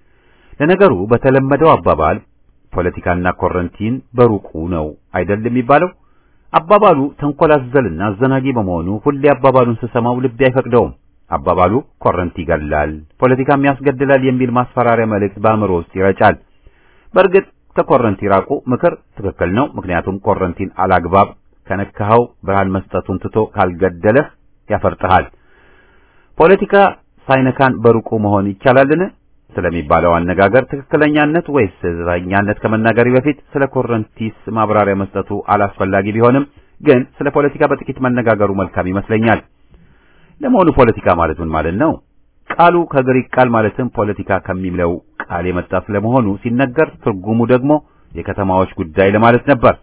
ለነገሩ በተለመደው አባባል ፖለቲካና ኮረንቲን በሩቁ ነው አይደል የሚባለው? አባባሉ ተንኮል አዘልና አዘናጊ በመሆኑ ሁሌ አባባሉን ስሰማው ልቤ አይፈቅደውም። አባባሉ ኮረንቲ ይገላል፣ ፖለቲካም ያስገድላል የሚል ማስፈራሪያ መልእክት በአእምሮ ውስጥ ይረጫል። በእርግጥ ከኮረንቲ ራቁ ምክር ትክክል ነው። ምክንያቱም ኮረንቲን አላግባብ ከነካኸው ብርሃን መስጠቱን ትቶ ካልገደለህ ያፈርጥሃል። ፖለቲካ ሳይነካን በሩቁ መሆን ይቻላልን ስለሚባለው አነጋገር ትክክለኛነት ወይስ ስህተተኛነት ከመናገሪ በፊት ስለ ኮረንቲስ ማብራሪያ መስጠቱ አላስፈላጊ ቢሆንም ግን ስለ ፖለቲካ በጥቂት መነጋገሩ መልካም ይመስለኛል። ለመሆኑ ፖለቲካ ማለት ምን ማለት ነው? ቃሉ ከግሪክ ቃል ማለትም ፖለቲካ ከሚለው ቃል የመጣ ስለመሆኑ ሲነገር ትርጉሙ ደግሞ የከተማዎች ጉዳይ ለማለት ነበር።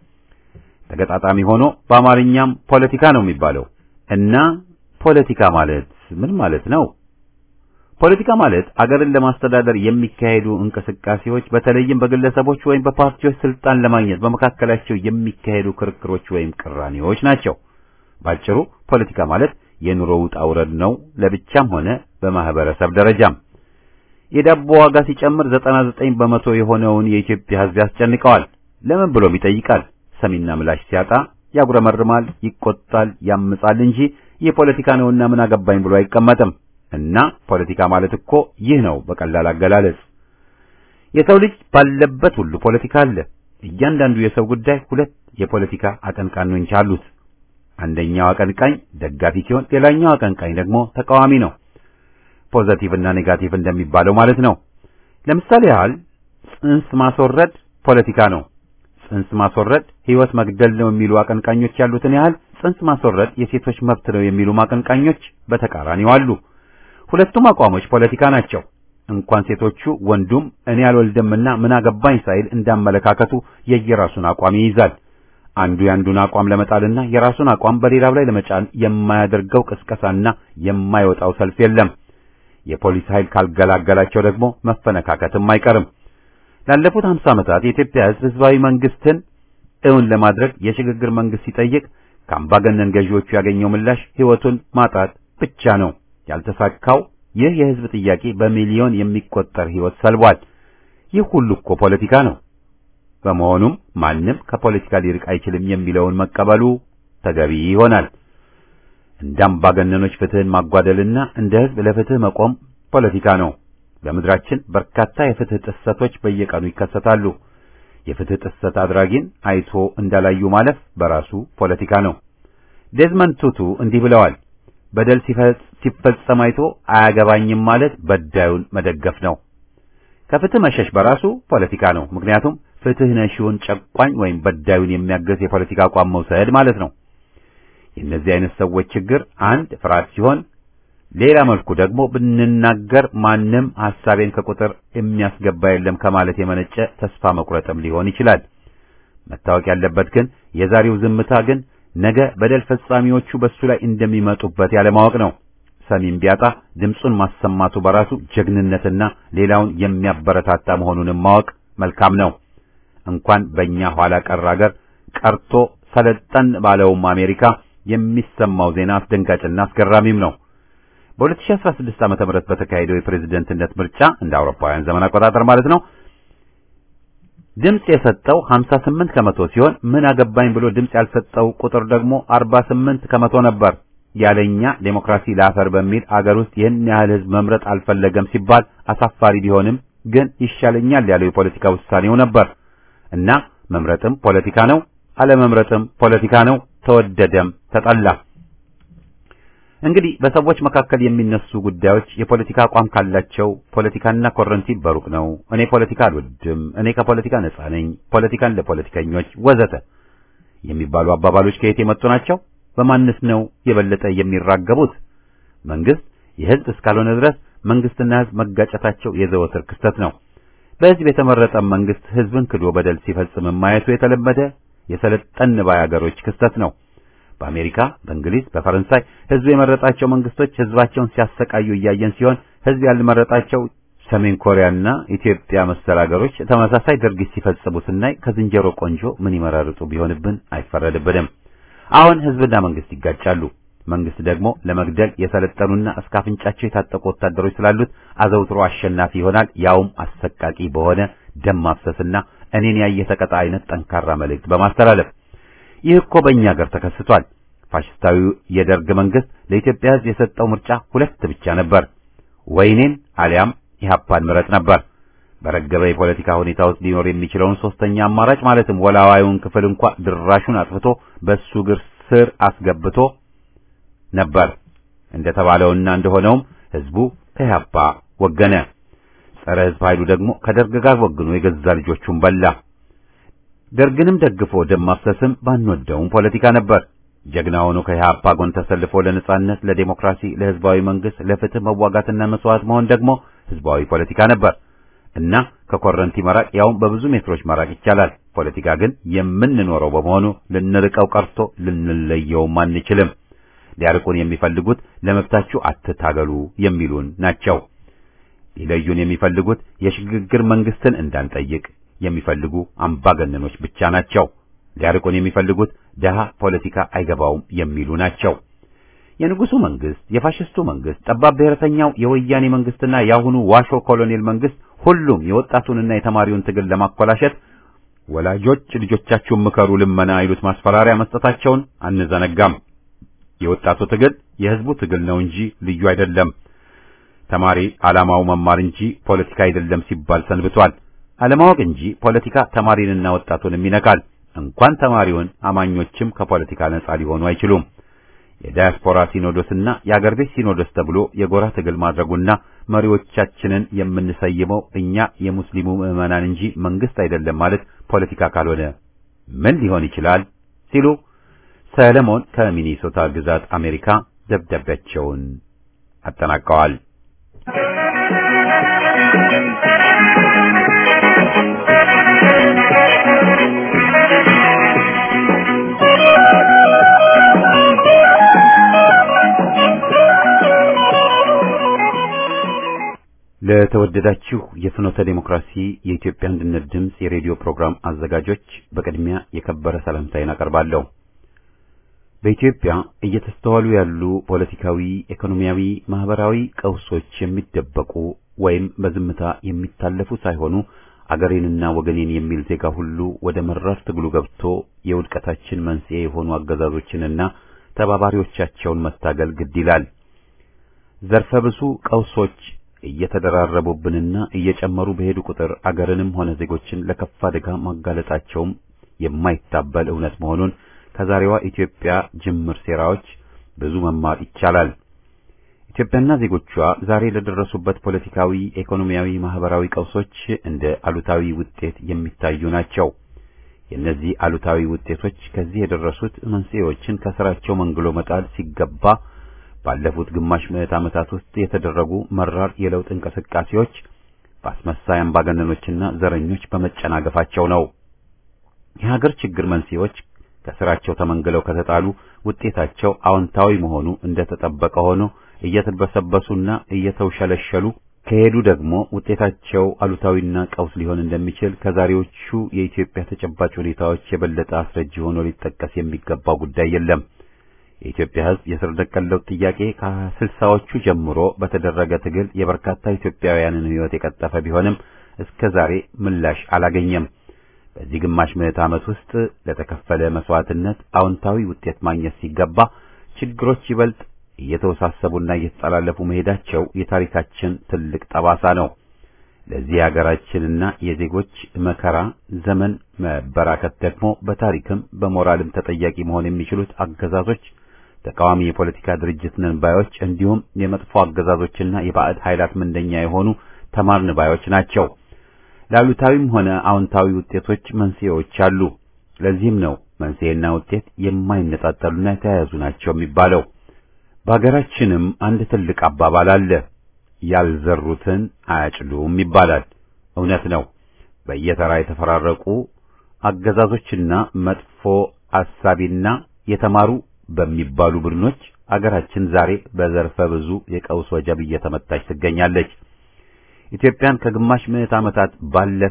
ተገጣጣሚ ሆኖ በአማርኛም ፖለቲካ ነው የሚባለው እና ፖለቲካ ማለት ምን ማለት ነው? ፖለቲካ ማለት አገርን ለማስተዳደር የሚካሄዱ እንቅስቃሴዎች በተለይም በግለሰቦች ወይም በፓርቲዎች ስልጣን ለማግኘት በመካከላቸው የሚካሄዱ ክርክሮች ወይም ቅራኔዎች ናቸው። ባጭሩ ፖለቲካ ማለት የኑሮ ውጣ ውረድ ነው፣ ለብቻም ሆነ በማህበረሰብ ደረጃም። የዳቦ ዋጋ ሲጨምር 99 በመቶ የሆነውን የኢትዮጵያ ሕዝብ ያስጨንቀዋል። ለምን ብሎም ይጠይቃል። ሰሚና ምላሽ ሲያጣ ያጉረመርማል፣ ይቆጣል፣ ያምጻል እንጂ ይህ ፖለቲካ ነውና ምን አገባኝ ብሎ አይቀመጥም። እና ፖለቲካ ማለት እኮ ይህ ነው በቀላል አገላለጽ። የሰው ልጅ ባለበት ሁሉ ፖለቲካ አለ። እያንዳንዱ የሰው ጉዳይ ሁለት የፖለቲካ አቀንቃኞች አሉት። አንደኛው አቀንቃኝ ደጋፊ ሲሆን፣ ሌላኛው አቀንቃኝ ደግሞ ተቃዋሚ ነው። ፖዘቲቭ እና ኔጋቲቭ እንደሚባለው ማለት ነው። ለምሳሌ ያህል ጽንስ ማስወረድ ፖለቲካ ነው። ጽንስ ማስወረድ ሕይወት መግደል ነው የሚሉ አቀንቃኞች ያሉትን ያህል ጽንስ ማስወረድ የሴቶች መብት ነው የሚሉ አቀንቃኞች በተቃራኒው አሉ። ሁለቱም አቋሞች ፖለቲካ ናቸው። እንኳን ሴቶቹ ወንዱም እኔ አልወልድምና ምን አገባኝ ሳይል እንዳመለካከቱ የየራሱን አቋም ይይዛል። አንዱ የአንዱን አቋም ለመጣልና የራሱን አቋም በሌላው ላይ ለመጫን የማያደርገው ቅስቀሳና የማይወጣው ሰልፍ የለም። የፖሊስ ኃይል ካልገላገላቸው ደግሞ መፈነካከትም አይቀርም። ላለፉት 50 ዓመታት የኢትዮጵያ ሕዝብ ህዝባዊ መንግስትን እውን ለማድረግ የሽግግር መንግስት ሲጠይቅ ከአምባገነን ገዢዎቹ ያገኘው ምላሽ ህይወቱን ማጣት ብቻ ነው። ያልተሳካው ይህ የህዝብ ጥያቄ በሚሊዮን የሚቆጠር ህይወት ሰልቧል። ይህ ሁሉ እኮ ፖለቲካ ነው። በመሆኑም ማንም ከፖለቲካ ሊርቅ አይችልም የሚለውን መቀበሉ ተገቢ ይሆናል። እንደ አምባገነኖች ፍትህን ማጓደልና እንደ ህዝብ ለፍትህ መቆም ፖለቲካ ነው። በምድራችን በርካታ የፍትህ ጥሰቶች በየቀኑ ይከሰታሉ። የፍትህ ጥሰት አድራጊን አይቶ እንዳላዩ ማለፍ በራሱ ፖለቲካ ነው። ዴዝመንድ ቱቱ እንዲህ ብለዋል። በደል ሲፈጸም አይቶ አያገባኝም ማለት በዳዩን መደገፍ ነው። ከፍትህ መሸሽ በራሱ ፖለቲካ ነው። ምክንያቱም ፍትህ ነሺውን ጨቋኝ ወይም በዳዩን የሚያገዝ የፖለቲካ አቋም መውሰድ ማለት ነው። የእነዚህ አይነት ሰዎች ችግር አንድ ፍርሃት ሲሆን፣ ሌላ መልኩ ደግሞ ብንናገር ማንም ሐሳቤን ከቁጥር የሚያስገባ የለም ከማለት የመነጨ ተስፋ መቁረጥም ሊሆን ይችላል። መታወቅ ያለበት ግን የዛሬው ዝምታ ግን ነገ በደል ፈጻሚዎቹ በሱ ላይ እንደሚመጡበት ያለማወቅ ነው። ሰሚም ቢያጣ ድምፁን ማሰማቱ በራሱ ጀግንነትና ሌላውን የሚያበረታታ መሆኑንም ማወቅ መልካም ነው። እንኳን በእኛ ኋላ ቀር አገር ቀርቶ ሰለጠን ባለውም አሜሪካ የሚሰማው ዜና አስደንጋጭና አስገራሚም ነው። በ2016 ዓመተ ምህረት በተካሄደው የፕሬዝደንትነት ምርጫ እንደ አውሮፓውያን ዘመን አቆጣጠር ማለት ነው ድምፅ የሰጠው 58 ከመቶ ሲሆን ምን አገባኝ ብሎ ድምፅ ያልሰጠው ቁጥር ደግሞ 48 ከመቶ ነበር። ያለኛ ዴሞክራሲ ላፈር በሚል አገር ውስጥ ይህን ያህል ሕዝብ መምረጥ አልፈለገም ሲባል አሳፋሪ ቢሆንም ግን ይሻለኛል ያለው የፖለቲካ ውሳኔው ነበር እና መምረጥም ፖለቲካ ነው፣ አለመምረጥም ፖለቲካ ነው። ተወደደም ተጠላ። እንግዲህ በሰዎች መካከል የሚነሱ ጉዳዮች የፖለቲካ አቋም ካላቸው ፖለቲካና ኮረንቲ በሩቅ ነው። እኔ ፖለቲካ አልወድም፣ እኔ ከፖለቲካ ነጻ ነኝ፣ ፖለቲካን ለፖለቲከኞች ወዘተ የሚባሉ አባባሎች ከየት የመጡ ናቸው? በማንስ ነው የበለጠ የሚራገቡት? መንግስት የህዝብ እስካልሆነ ድረስ መንግስትና ህዝብ መጋጨታቸው የዘወትር ክስተት ነው። በህዝብ የተመረጠ መንግስት ህዝብን ክዶ በደል ሲፈጽም ማየቱ የተለመደ የሰለጠን ባይ አገሮች ክስተት ነው። በአሜሪካ፣ በእንግሊዝ፣ በፈረንሳይ ህዝብ የመረጣቸው መንግስቶች ህዝባቸውን ሲያሰቃዩ እያየን ሲሆን ህዝብ ያልመረጣቸው ሰሜን ኮሪያና ኢትዮጵያ መሰል አገሮች ተመሳሳይ ድርጊት ሲፈጽሙ ስናይ ከዝንጀሮ ቆንጆ ምን ይመራርጡ ቢሆንብን አይፈረድብንም። አሁን ህዝብና መንግስት ይጋጫሉ። መንግስት ደግሞ ለመግደል የሰለጠኑና እስከ አፍንጫቸው የታጠቁ ወታደሮች ስላሉት አዘውትሮ አሸናፊ ይሆናል። ያውም አሰቃቂ በሆነ ደም ማፍሰስና እኔን ያየ ተቀጣ አይነት ጠንካራ መልእክት በማስተላለፍ ይህ እኮ በእኛ ሀገር ተከስቷል። ፋሽስታዊው የደርግ መንግስት ለኢትዮጵያ ህዝብ የሰጠው ምርጫ ሁለት ብቻ ነበር፣ ወይኔን አሊያም ኢህአፓን ምረጥ ነበር። በረገበ የፖለቲካ ሁኔታ ውስጥ ሊኖር የሚችለውን ሶስተኛ አማራጭ ማለትም ወላዋዩን ክፍል እንኳ ድራሹን አጥፍቶ በሱ እግር ስር አስገብቶ ነበር። እንደተባለውና እንደሆነውም ህዝቡ ከኢህአፓ ወገነ። ጸረ ህዝብ ኃይሉ ደግሞ ከደርግ ጋር ወግኖ የገዛ ልጆቹን በላ። ደርግንም ደግፎ ደም ማፍሰስም ባንወደውም ፖለቲካ ነበር። ጀግና ሆኖ ከኢህአፓ ጎን ተሰልፎ ለነጻነት፣ ለዴሞክራሲ፣ ለህዝባዊ መንግስት፣ ለፍትህ መዋጋትና መስዋዕት መሆን ደግሞ ህዝባዊ ፖለቲካ ነበር እና ከኮረንቲ መራቅ ያውም በብዙ ሜትሮች መራቅ ይቻላል። ፖለቲካ ግን የምንኖረው በመሆኑ ልንርቀው ቀርቶ ልንለየውም አንችልም። ሊያርቁን የሚፈልጉት ለመብታችሁ አትታገሉ የሚሉን ናቸው። ሊለዩን የሚፈልጉት የሽግግር መንግስትን እንዳንጠይቅ የሚፈልጉ አምባገነኖች ብቻ ናቸው። ሊያርቁን የሚፈልጉት ደሃ ፖለቲካ አይገባውም የሚሉ ናቸው። የንጉሱ መንግስት፣ የፋሽስቱ መንግስት፣ ጠባብ ብሔረተኛው የወያኔ መንግስትና የአሁኑ ዋሾ ኮሎኔል መንግስት ሁሉም የወጣቱንና የተማሪውን ትግል ለማኮላሸት ወላጆች ልጆቻችሁን ምከሩ ልመና አይሉት ማስፈራሪያ መስጠታቸውን አንዘነጋም። የወጣቱ ትግል የህዝቡ ትግል ነው እንጂ ልዩ አይደለም። ተማሪ ዓላማው መማር እንጂ ፖለቲካ አይደለም ሲባል ሰንብቷል። አለማወቅ እንጂ ፖለቲካ ተማሪንና ወጣቱንም ይነካል። እንኳን ተማሪውን አማኞችም ከፖለቲካ ነጻ ሊሆኑ አይችሉም። የዳያስፖራ ሲኖዶስና የአገር ቤት ሲኖዶስ ተብሎ የጎራ ትግል ማድረጉና መሪዎቻችንን የምንሰይመው እኛ የሙስሊሙ ምዕመናን እንጂ መንግስት አይደለም ማለት ፖለቲካ ካልሆነ ምን ሊሆን ይችላል? ሲሉ ሰለሞን ከሚኒሶታ ግዛት አሜሪካ ደብዳቤያቸውን አጠናቀዋል። ለተወደዳችሁ የፍኖተ ዴሞክራሲ የኢትዮጵያ አንድነት ድምፅ የሬዲዮ ፕሮግራም አዘጋጆች በቅድሚያ የከበረ ሰላምታዬን አቀርባለሁ። በኢትዮጵያ እየተስተዋሉ ያሉ ፖለቲካዊ፣ ኢኮኖሚያዊ፣ ማህበራዊ ቀውሶች የሚደበቁ ወይም በዝምታ የሚታለፉ ሳይሆኑ አገሬንና ወገኔን የሚል ዜጋ ሁሉ ወደ መራር ትግሉ ገብቶ የውድቀታችን መንስኤ የሆኑ አገዛዞችንና ተባባሪዎቻቸውን መታገል ግድ ይላል። ዘርፈ ብዙ ቀውሶች እየተደራረቡብንና እየጨመሩ በሄዱ ቁጥር አገርንም ሆነ ዜጎችን ለከፋ አደጋ ማጋለጣቸውም የማይታበል እውነት መሆኑን ከዛሬዋ ኢትዮጵያ ጅምር ሴራዎች ብዙ መማር ይቻላል። ኢትዮጵያና ዜጎቿ ዛሬ ለደረሱበት ፖለቲካዊ፣ ኢኮኖሚያዊ፣ ማህበራዊ ቀውሶች እንደ አሉታዊ ውጤት የሚታዩ ናቸው። የእነዚህ አሉታዊ ውጤቶች ከዚህ የደረሱት መንስኤዎችን ከስራቸው መንግሎ መጣል ሲገባ ባለፉት ግማሽ ምዕት ዓመታት ውስጥ የተደረጉ መራር የለውጥ እንቅስቃሴዎች በአስመሳይ አምባገነኖችና ዘረኞች በመጨናገፋቸው ነው። የሀገር ችግር መንስኤዎች ከስራቸው ተመንግለው ከተጣሉ ውጤታቸው አዎንታዊ መሆኑ እንደተጠበቀ ሆኖ እየተበሰበሱና እየተውሸለሸሉ ከሄዱ ደግሞ ውጤታቸው አሉታዊና ቀውስ ሊሆን እንደሚችል ከዛሬዎቹ የኢትዮጵያ ተጨባጭ ሁኔታዎች የበለጠ አስረጅ ሆኖ ሊጠቀስ የሚገባው ጉዳይ የለም። የኢትዮጵያ ሕዝብ የስር ነቀል ለውጥ ጥያቄ ከስልሳዎቹ ጀምሮ በተደረገ ትግል የበርካታ ኢትዮጵያውያንን ሕይወት የቀጠፈ ቢሆንም እስከ ዛሬ ምላሽ አላገኘም። በዚህ ግማሽ ምዕት ዓመት ውስጥ ለተከፈለ መስዋዕትነት አዎንታዊ ውጤት ማግኘት ሲገባ ችግሮች ይበልጥ እየተወሳሰቡና እየተጠላለፉ መሄዳቸው የታሪካችን ትልቅ ጠባሳ ነው። ለዚህ የሀገራችንና የዜጎች መከራ ዘመን መበራከት ደግሞ በታሪክም በሞራልም ተጠያቂ መሆን የሚችሉት አገዛዞች ተቃዋሚ የፖለቲካ ድርጅት ነን ባዮች እንዲሁም የመጥፎ አገዛዞችና የባዕድ ኃይላት ምንደኛ የሆኑ ተማርን ባዮች ናቸው። ለአሉታዊም ሆነ አዎንታዊ ውጤቶች መንስኤዎች አሉ። ለዚህም ነው መንስኤና ውጤት የማይነጣጠሉና የተያያዙ ናቸው የሚባለው። በሀገራችንም አንድ ትልቅ አባባል አለ፣ ያልዘሩትን አያጭሉም ይባላል። እውነት ነው። በየተራ የተፈራረቁ አገዛዞችና መጥፎ አሳቢና የተማሩ በሚባሉ ቡድኖች አገራችን ዛሬ በዘርፈ ብዙ የቀውስ ወጀብ እየተመታች ትገኛለች። ኢትዮጵያን ከግማሽ ምዕት ዓመታት ባለፈ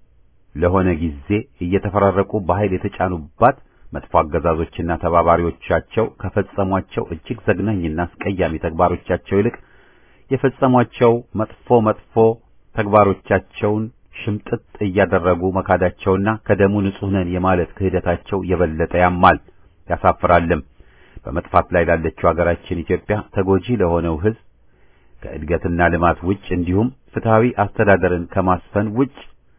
ለሆነ ጊዜ እየተፈራረቁ በኃይል የተጫኑባት መጥፎ አገዛዞችና ተባባሪዎቻቸው ከፈጸሟቸው እጅግ ዘግናኝና አስቀያሚ ተግባሮቻቸው ይልቅ የፈጸሟቸው መጥፎ መጥፎ ተግባሮቻቸውን ሽምጥጥ እያደረጉ መካዳቸውና ከደሙ ንጹሕ ነን የማለት ክህደታቸው የበለጠ ያማል ያሳፍራልም። በመጥፋት ላይ ላለችው ሀገራችን ኢትዮጵያ ተጎጂ ለሆነው ሕዝብ ከእድገትና ልማት ውጭ እንዲሁም ፍትሃዊ አስተዳደርን ከማስፈን ውጭ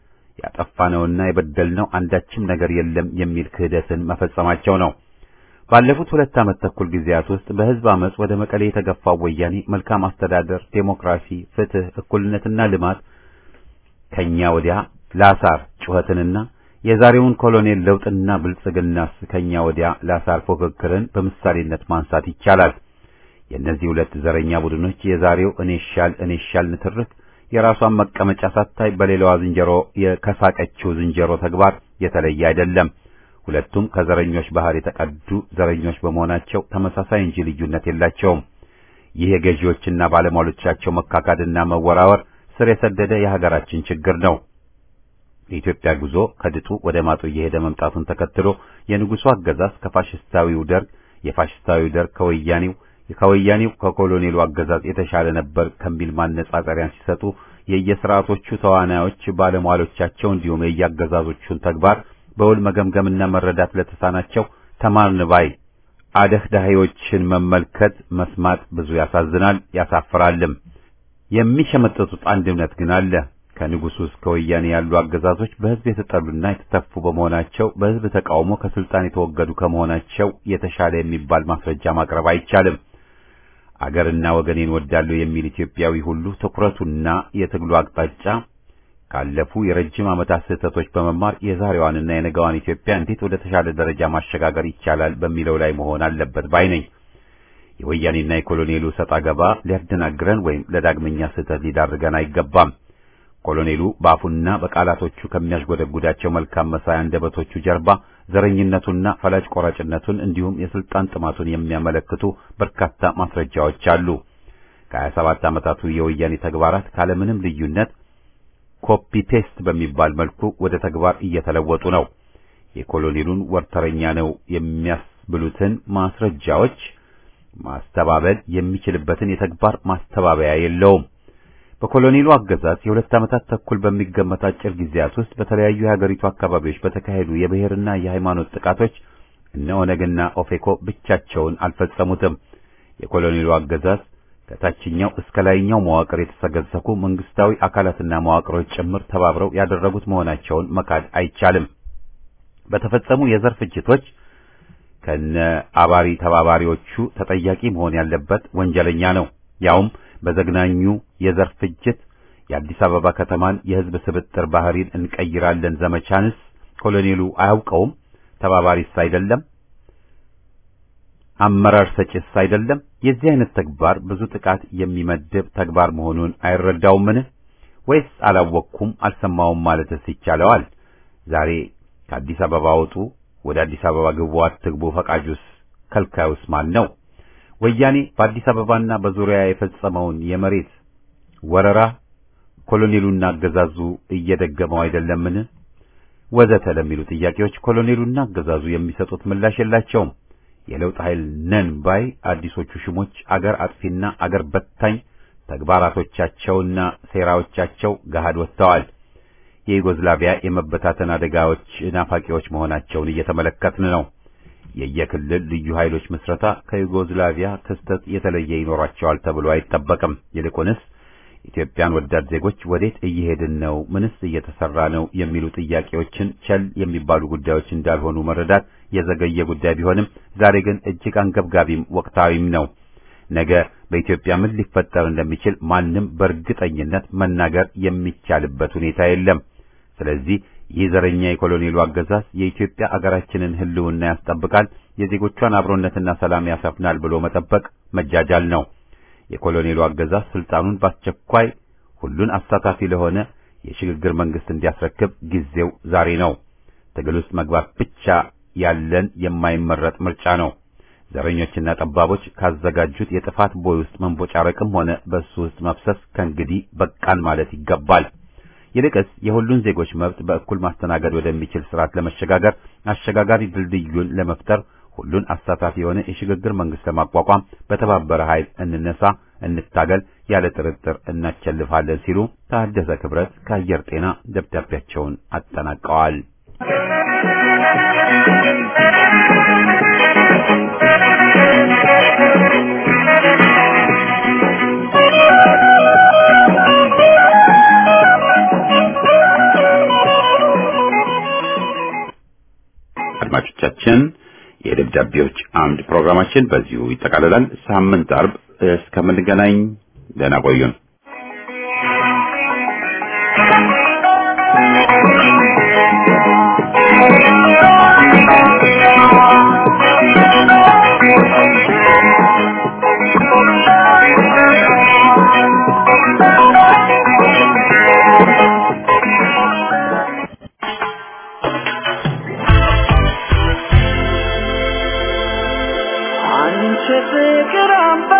ያጠፋነውና የበደልነው አንዳችም ነገር የለም የሚል ክህደትን መፈጸማቸው ነው። ባለፉት ሁለት ዓመት ተኩል ጊዜያት ውስጥ በሕዝብ አመጽ ወደ መቀሌ የተገፋው ወያኔ መልካም አስተዳደር፣ ዴሞክራሲ፣ ፍትህ፣ እኩልነትና ልማት ከኛ ወዲያ ላሳር ጩኸትንና የዛሬውን ኮሎኔል ለውጥና ብልጽግናስ ከኛ ወዲያ ላሳር ፉክክርን በምሳሌነት ማንሳት ይቻላል። የእነዚህ ሁለት ዘረኛ ቡድኖች የዛሬው እኔ ሻል እኔ ሻል ንትርክ የራሷን መቀመጫ ሳታይ በሌላዋ ዝንጀሮ የከሳቀችው ዝንጀሮ ተግባር የተለየ አይደለም። ሁለቱም ከዘረኞች ባህር የተቀዱ ዘረኞች በመሆናቸው ተመሳሳይ እንጂ ልዩነት የላቸውም። ይህ የገዢዎችና ባለሟሎቻቸው መካካድና መወራወር ስር የሰደደ የሀገራችን ችግር ነው። የኢትዮጵያ ጉዞ ከድጡ ወደ ማጡ እየሄደ መምጣቱን ተከትሎ የንጉሡ አገዛዝ ከፋሽስታዊው ደርግ፣ የፋሽስታዊው ደርግ ከወያኔው ከወያኔው ከኮሎኔሉ አገዛዝ የተሻለ ነበር ከሚል ማነጻጸሪያን ሲሰጡ የየስርዓቶቹ ተዋናዮች ባለሟሎቻቸው እንዲሁም የየአገዛዞቹን ተግባር በውል መገምገምና መረዳት ለተሳናቸው ተማርን ባይ አደህዳሂዎችን መመልከት መስማት ብዙ ያሳዝናል፣ ያሳፍራልም። የሚሸመጥጡት አንድ እምነት ግን አለ። ከንጉሱ እስከ ወያኔ ያሉ አገዛዞች በሕዝብ የተጠሉና የተተፉ በመሆናቸው በሕዝብ ተቃውሞ ከስልጣን የተወገዱ ከመሆናቸው የተሻለ የሚባል ማስረጃ ማቅረብ አይቻልም። አገርና ወገኔን ወዳለሁ የሚል ኢትዮጵያዊ ሁሉ ትኩረቱና የትግሉ አቅጣጫ ካለፉ የረጅም ዓመታት ስህተቶች በመማር የዛሬዋንና የነገዋን ኢትዮጵያ እንዴት ወደ ተሻለ ደረጃ ማሸጋገር ይቻላል በሚለው ላይ መሆን አለበት ባይ ነኝ። የወያኔና የኮሎኔሉ ሰጣ ገባ ሊያደናግረን ወይም ለዳግመኛ ስህተት ሊዳርገን አይገባም። ኮሎኔሉ በአፉና በቃላቶቹ ከሚያሽጎደጉዳቸው መልካም መሳይ አንደበቶቹ ጀርባ ዘረኝነቱና ፈላጭ ቆራጭነቱን እንዲሁም የስልጣን ጥማቱን የሚያመለክቱ በርካታ ማስረጃዎች አሉ። ከሀያ ሰባት ዓመታቱ የወያኔ ተግባራት ካለምንም ልዩነት ኮፒ ፔስት በሚባል መልኩ ወደ ተግባር እየተለወጡ ነው። የኮሎኔሉን ወርተረኛ ነው የሚያስብሉትን ማስረጃዎች ማስተባበል የሚችልበትን የተግባር ማስተባበያ የለውም። በኮሎኔሉ አገዛዝ የሁለት ዓመታት ተኩል በሚገመት አጭር ጊዜያት ውስጥ በተለያዩ የሀገሪቱ አካባቢዎች በተካሄዱ የብሔርና የሃይማኖት ጥቃቶች እነ ኦነግና ኦፌኮ ብቻቸውን አልፈጸሙትም። የኮሎኔሉ አገዛዝ ከታችኛው እስከ ላይኛው መዋቅር የተሰገሰኩ መንግስታዊ አካላትና መዋቅሮች ጭምር ተባብረው ያደረጉት መሆናቸውን መካድ አይቻልም። በተፈጸሙ የዘር ፍጅቶች ከነ አባሪ ተባባሪዎቹ ተጠያቂ መሆን ያለበት ወንጀለኛ ነው። ያውም በዘግናኙ የዘር ፍጅት የአዲስ አበባ ከተማን የህዝብ ስብጥር ባህሪን እንቀይራለን ዘመቻንስ ኮሎኔሉ አያውቀውም? ተባባሪስ አይደለም? አመራር ሰጭስ አይደለም? የዚህ አይነት ተግባር ብዙ ጥቃት የሚመድብ ተግባር መሆኑን አይረዳውምን? ወይስ አላወቅኩም አልሰማውም ማለትስ ይቻለዋል? ዛሬ ከአዲስ አበባ ወጡ፣ ወደ አዲስ አበባ ግቡ፣ አትግቡ ፈቃጁስ ከልካዩስ ማን ነው? ወያኔ በአዲስ አበባና በዙሪያ የፈጸመውን የመሬት ወረራ ኮሎኔሉና አገዛዙ እየደገመው አይደለምን? ወዘተ ለሚሉ ጥያቄዎች ኮሎኔሉና አገዛዙ የሚሰጡት ምላሽ የላቸውም። የለውጥ ኃይል ነን ባይ አዲሶቹ ሽሞች አገር አጥፊና አገር በታኝ ተግባራቶቻቸውና ሴራዎቻቸው ገሃድ ወጥተዋል። የዩጎዝላቪያ የመበታተን አደጋዎች ናፋቂዎች መሆናቸውን እየተመለከትን ነው። የየክልል ልዩ ኃይሎች ምስረታ ከዩጎዝላቪያ ክስተት የተለየ ይኖራቸዋል ተብሎ አይጠበቅም። ይልቁንስ ኢትዮጵያን ወዳድ ዜጎች ወዴት እየሄድን ነው? ምንስ እየተሰራ ነው? የሚሉ ጥያቄዎችን ቸል የሚባሉ ጉዳዮች እንዳልሆኑ መረዳት የዘገየ ጉዳይ ቢሆንም ዛሬ ግን እጅግ አንገብጋቢም ወቅታዊም ነው። ነገ በኢትዮጵያ ምን ሊፈጠር እንደሚችል ማንም በእርግጠኝነት መናገር የሚቻልበት ሁኔታ የለም። ስለዚህ ይህ ዘረኛ የኮሎኔሉ አገዛዝ የኢትዮጵያ አገራችንን ሕልውና ያስጠብቃል፣ የዜጎቿን አብሮነትና ሰላም ያሰፍናል ብሎ መጠበቅ መጃጃል ነው። የኮሎኔሉ አገዛዝ ስልጣኑን በአስቸኳይ ሁሉን አሳታፊ ለሆነ የሽግግር መንግስት እንዲያስረክብ ጊዜው ዛሬ ነው። ትግል ውስጥ መግባት ብቻ ያለን የማይመረጥ ምርጫ ነው። ዘረኞችና ጠባቦች ካዘጋጁት የጥፋት ቦይ ውስጥ መንቦጫረቅም ሆነ በሱ ውስጥ መፍሰስ ከእንግዲህ በቃን ማለት ይገባል። ይልቅስ የሁሉን ዜጎች መብት በእኩል ማስተናገድ ወደሚችል ስርዓት ለመሸጋገር አሸጋጋሪ ድልድዩን ለመፍጠር ሁሉን አሳታፊ የሆነ የሽግግር መንግስት ለማቋቋም በተባበረ ኃይል እንነሳ፣ እንታገል፣ ያለ ጥርጥር እናቸልፋለን ሲሉ ታደሰ ክብረት ከአየር ጤና ደብዳቤያቸውን አጠናቀዋል። አድማጮቻችን የደብዳቤዎች አምድ ፕሮግራማችን በዚሁ ይጠቃልላል። ሳምንት አርብ እስከምንገናኝ ደህና ቆዩን። አንቺ ፍቅር አምባ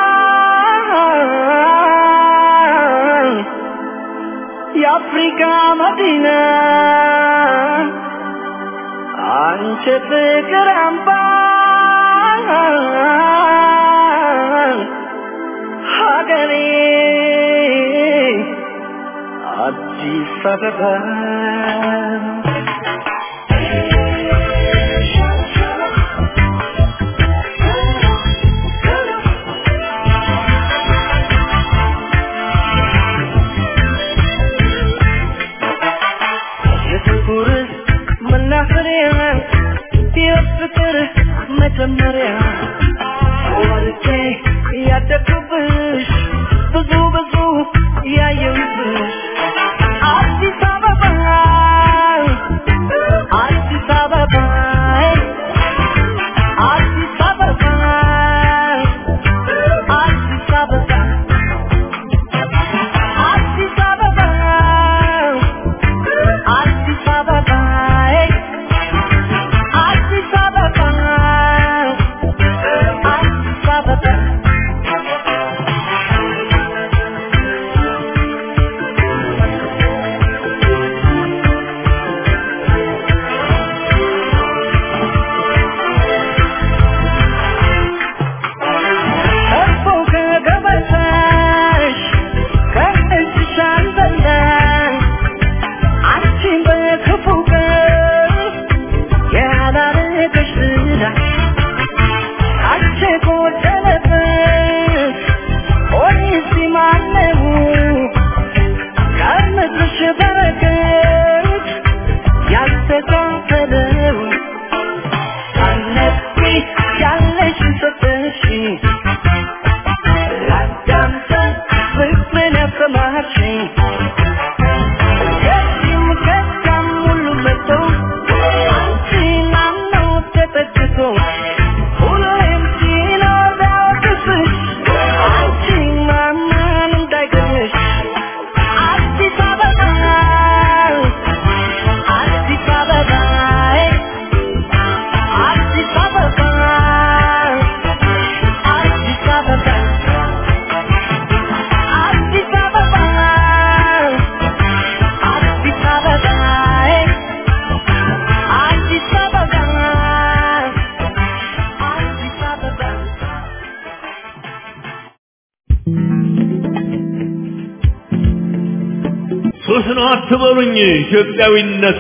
የአፍሪካ መዲና አንቺ ፍቅር አምባ ሀገሬ አዲስ አበባ ያደግኩብሽ ብዙ ብዙ ያየሁብሽ አዲስ አበባ አዲስ አበባ አዲስ አበባ አዲስ አበባ አዲስ አበባ አዲስ አበባ አዲስ አበባ አዲስ አበባ ከቦ ከገበታሽ ከእጅሽ አልበላሽ አንቺን በክፉ ቀን ያላረገሽ ዝና አንቺ ጎደለበት ሆኔስ ማነው ከምድርሽ በረከት ያልተካፈለው አነቢ ያለሽ ሰጠሽ ላዳምጠን ፍቅርን ያሰማሽኝ ከዚህም ከዚያም ሁሉ መጥቶ አንቺን አምኖ ተጠግቶ ሁሌም ሲኖር ቢያወቅስሽ አንቺን ማመን እንዳይገርምሽ አዲስ አበባ አዲስ አበባ አዲስ አበባ አዲስ አበባ አዲስ አበባ አዲስ አበባ አዲስ አበባ አዲስ አበባ ሱስ ነው አትበሉኝ ኢትዮጵያዊነቱ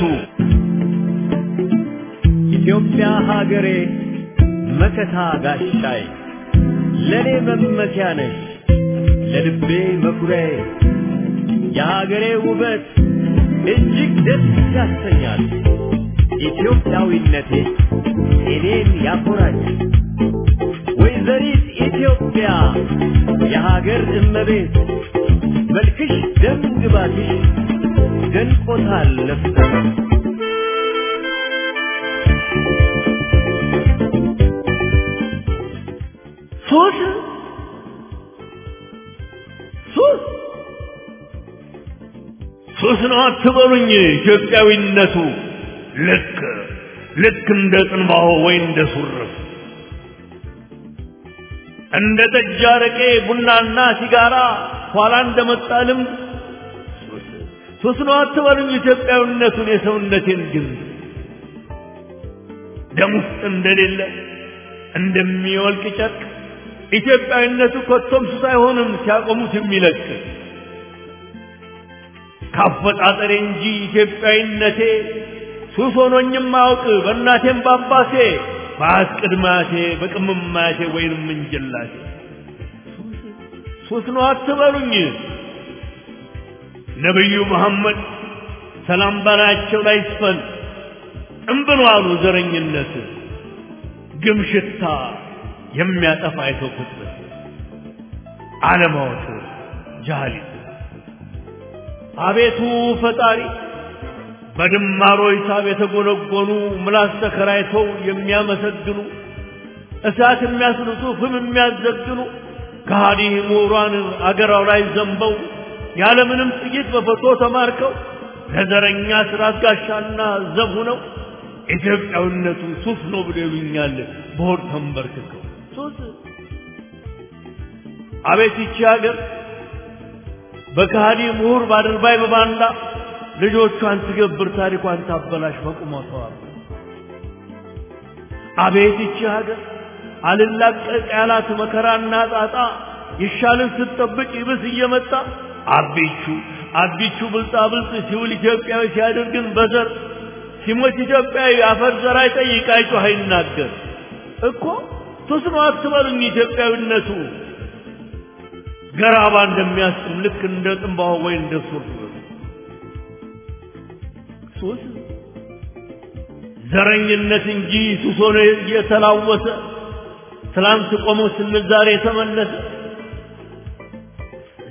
ኢትዮጵያ ሀገሬ መከታ ጋሻይ ለኔ መመኪያ ነሽ ለልቤ መኩሪያዬ የሀገሬ ውበት እጅግ ደስ ያሰኛል ኢትዮጵያዊነቴ እኔን ያኮራኝ ወይዘሪት ኢትዮጵያ የሀገር እመቤት መልክሽ ደም ግባትሽ ደንቆታል ነፍሰ ሱስ ሱስ ሱስ ነው አትበሉኝ ኢትዮጵያዊነቱ ልክ ልክ እንደ ጽንባሆ ወይ እንደ ሱርፍ እንደ ጠጅ አረቄ ቡናና ሲጋራ ኋላ እንደመጣ ልምድ ሱስ ሱስ ነው አትበሉኝ ኢትዮጵያዊነቱን የሰውነቴን ግን ደም ውስጥ እንደሌለ እንደሚወልቅ ጨርቅ ኢትዮጵያዊነቱ ኮቶም ሱስ አይሆንም ሲያቆሙት የሚለቅ ካፈጣጠሬ እንጂ ኢትዮጵያዊነቴ ሱስ ሆኖኝም አያውቅ በእናቴም ባባሴ በአስቅድማቴ በቅምማቴ ወይንም እንጀላቴ ሱስ ነው አትበሉኝ ነቢዩ መሐመድ ሰላም በላያቸው ላይ ይስፈን እምብሎ አሉ ዘረኝነት ግም ሽታ የሚያጠፋ የሰው ፍጥረት አለማወቅ ጃህሊት አቤቱ ፈጣሪ በድማሮ ሂሳብ የተጎነጎኑ ምላስ ተከራይተው የሚያመሰግኑ እሳት የሚያስልሱ ፍም የሚያዘግኑ ከሃዲ ምሁራን አገራው ላይ ዘንበው ያለምንም ጥይት በፎቶ ተማርከው ለዘረኛ ስራት ጋሻና ዘብ ሆነው ኢትዮጵያዊነቱ ሱስ ነው ብሎ ይሉኛል በሆድ ተንበርክከው ሱስ አቤት ይቺ ሀገር በከሃዲ ምሁር ባድርባይ በባንዳ ልጆቿን ትገብር ታሪኳን ታበላሽ በቁመቷ አቤት ይቺ ሀገር አልላቀቅ ያላት መከራና ጣጣ ይሻልን ስትጠብቅ ይብስ እየመጣ አቢቹ አቢቹ ብልጣ ብልጥ ሲውል ኢትዮጵያዊ ሲያደርግን በዘር ሲሞት ኢትዮጵያዊ አፈር ዘር አይጠይቅ አይጮህ አይናገር እኮ ሱስ ነው አትበሉኝ ኢትዮጵያዊነቱ ገራባ እንደሚያስጥም ልክ እንደ ጥንባሆ ወይ እንደ ሱር ሱስ ዘረኝነት እንጂ ሱስ ሆኖ እየተላወሰ ትላንት ቆሞ ስንል ዛሬ የተመለሰ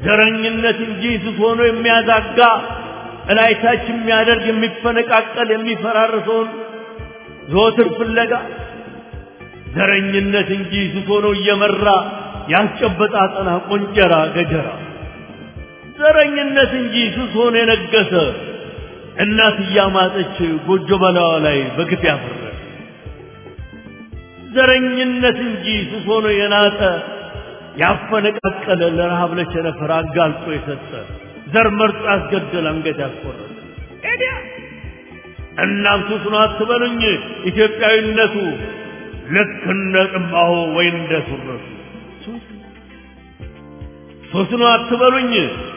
ዘረኝነት እንጂ ስስ ሆኖ የሚያዛጋ እላይታች የሚያደርግ የሚፈነቃቀል የሚፈራርሰውን ዘወትር ፍለጋ ዘረኝነት እንጂ ስስ ሆኖ እየመራ ያስጨበጣ አጠና ቆንጀራ ገጀራ ዘረኝነት እንጂ ስስ ሆኖ የነገሰ እናት እያማጠች ጎጆ በላዋ ላይ በግፍ ያፈረ ዘረኝነት እንጂ ስስ ሆኖ የናጠ ያፈነቃቀለ ለረሃብ ለቸነፈር አጋልጦ የሰጠ ዘር መርጦ ያስገደል አንገት ያስቆረጠ ኤዲያ እናም ሱስ ነው አትበሉኝ ኢትዮጵያዊነቱ ልክ እንደ ጥማሁ ወይ እንደ ሱረቱ ሱስ ሱስ ነው አትበሉኝ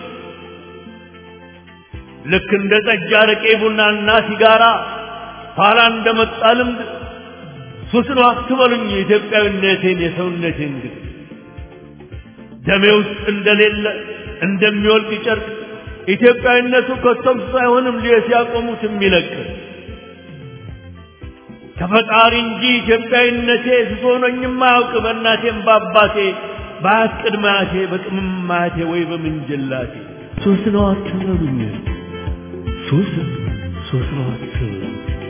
ልክ እንደ ጠጅ አረቄ ቡናና ሲጋራ ኋላ እንደመጣ ልምድ ሱስ ነው አትበሉኝ ኢትዮጵያዊነቴን የሰውነቴን ግድ ደሜ ውስጥ እንደሌለ እንደሚወልቅ ጨርቅ ኢትዮጵያዊነቱ ከቶም ሳይሆንም ሊየ ሲያቆሙት የሚለቅ ከፈጣሪ እንጂ ኢትዮጵያዊነቴ ስሶኖኝም አያውቅ በእናቴም በአባቴ በአያት ቅድመ አያቴ በቅምም አያቴ ወይ በምንጅላቴ ሱስ ነው አትበሉኝ ሱስ ሱስ ነው አትበሉኝ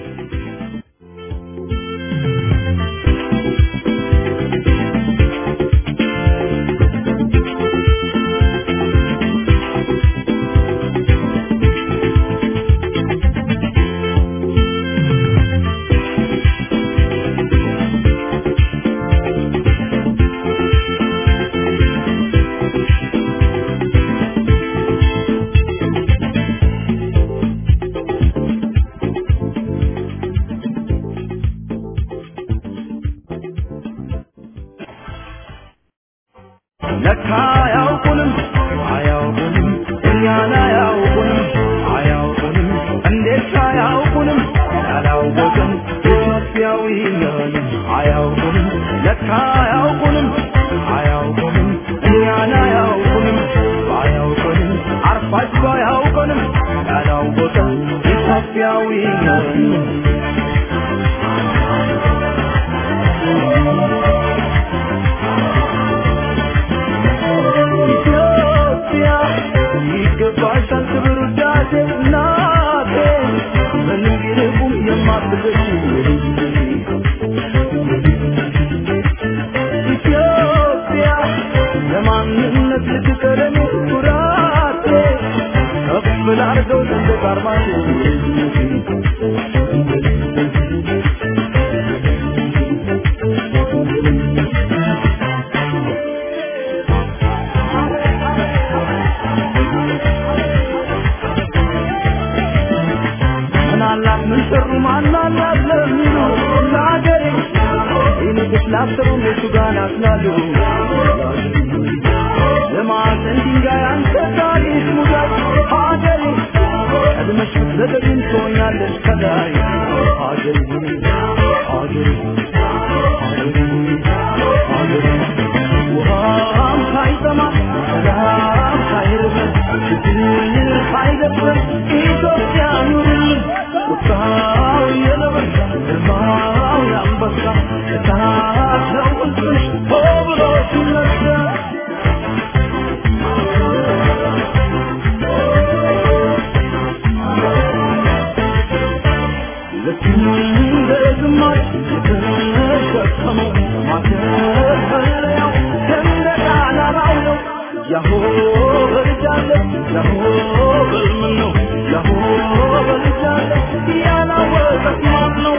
ለካ አያውቁንም አያውቁንም እኛን አያውቁንም አያውቁንም እንዴት አያውቁንም ያላወቅን ኢትዮጵያዊ ነን አያውቁንም ለካ አያውቁንም አያውቁንም እኛን አያውቁንም አያውቁንም አርፋጅ አያውቁንም ያላወቅን ኢትዮጵያዊ ነን ኢትዮጵያ ይገባሻል ክብር ውዳሴ እናቴ ምንም ቢርቁም የማትገሽ ኢትዮጵያ ለማንነት ልትቀረኝ ኩራቴ ከፍ ላርገው ሰንደቅ ዓርማሽ ምናላት ምን ሰሩ ማናላት ለሚሉ ለአገሬ ይንቅስ ላሰሩ እነሱ ጋር ናስላሉ ለማዕዘን ድንጋይ አንተ ታሪክ ሙዳይ ሀገሬ ቀድመሽ ብትዘገይም ትሆኛለሽ ከላይ ሀገሬ ሀገሬ ሀገሬ ሀገሬ ውሃም ሳይጠማ ሰላም ሳይርበን ችግር ሳይደፍረን ኢትዮጵያ ኑርልን ቁጣው የነብር ግርማው የአንበሳ እሳት ነው ውስጥሽ ሆ ብሎ ሲነሳ ልክ እንደ ግማሽ የተሸከመው ማተፈለያው ሰንደቅ ዓላማው ነው። ያሆ በልጃለ ያሆ በልምን ነው ያሆ በልጃለ ያላወቀት ማን ነው?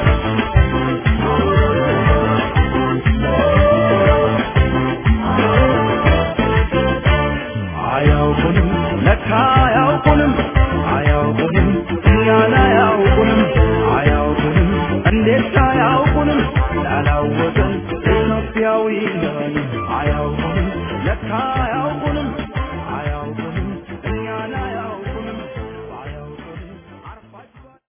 አያውቁንም ለካ አያውቁንም አያውቁንም እኛን አያውቁንም አያውቁንም እንዴት አያውቁንም ላላወቀን ኢትዮጵያዊ ነን አያውቁንም ለካ አያውቁንም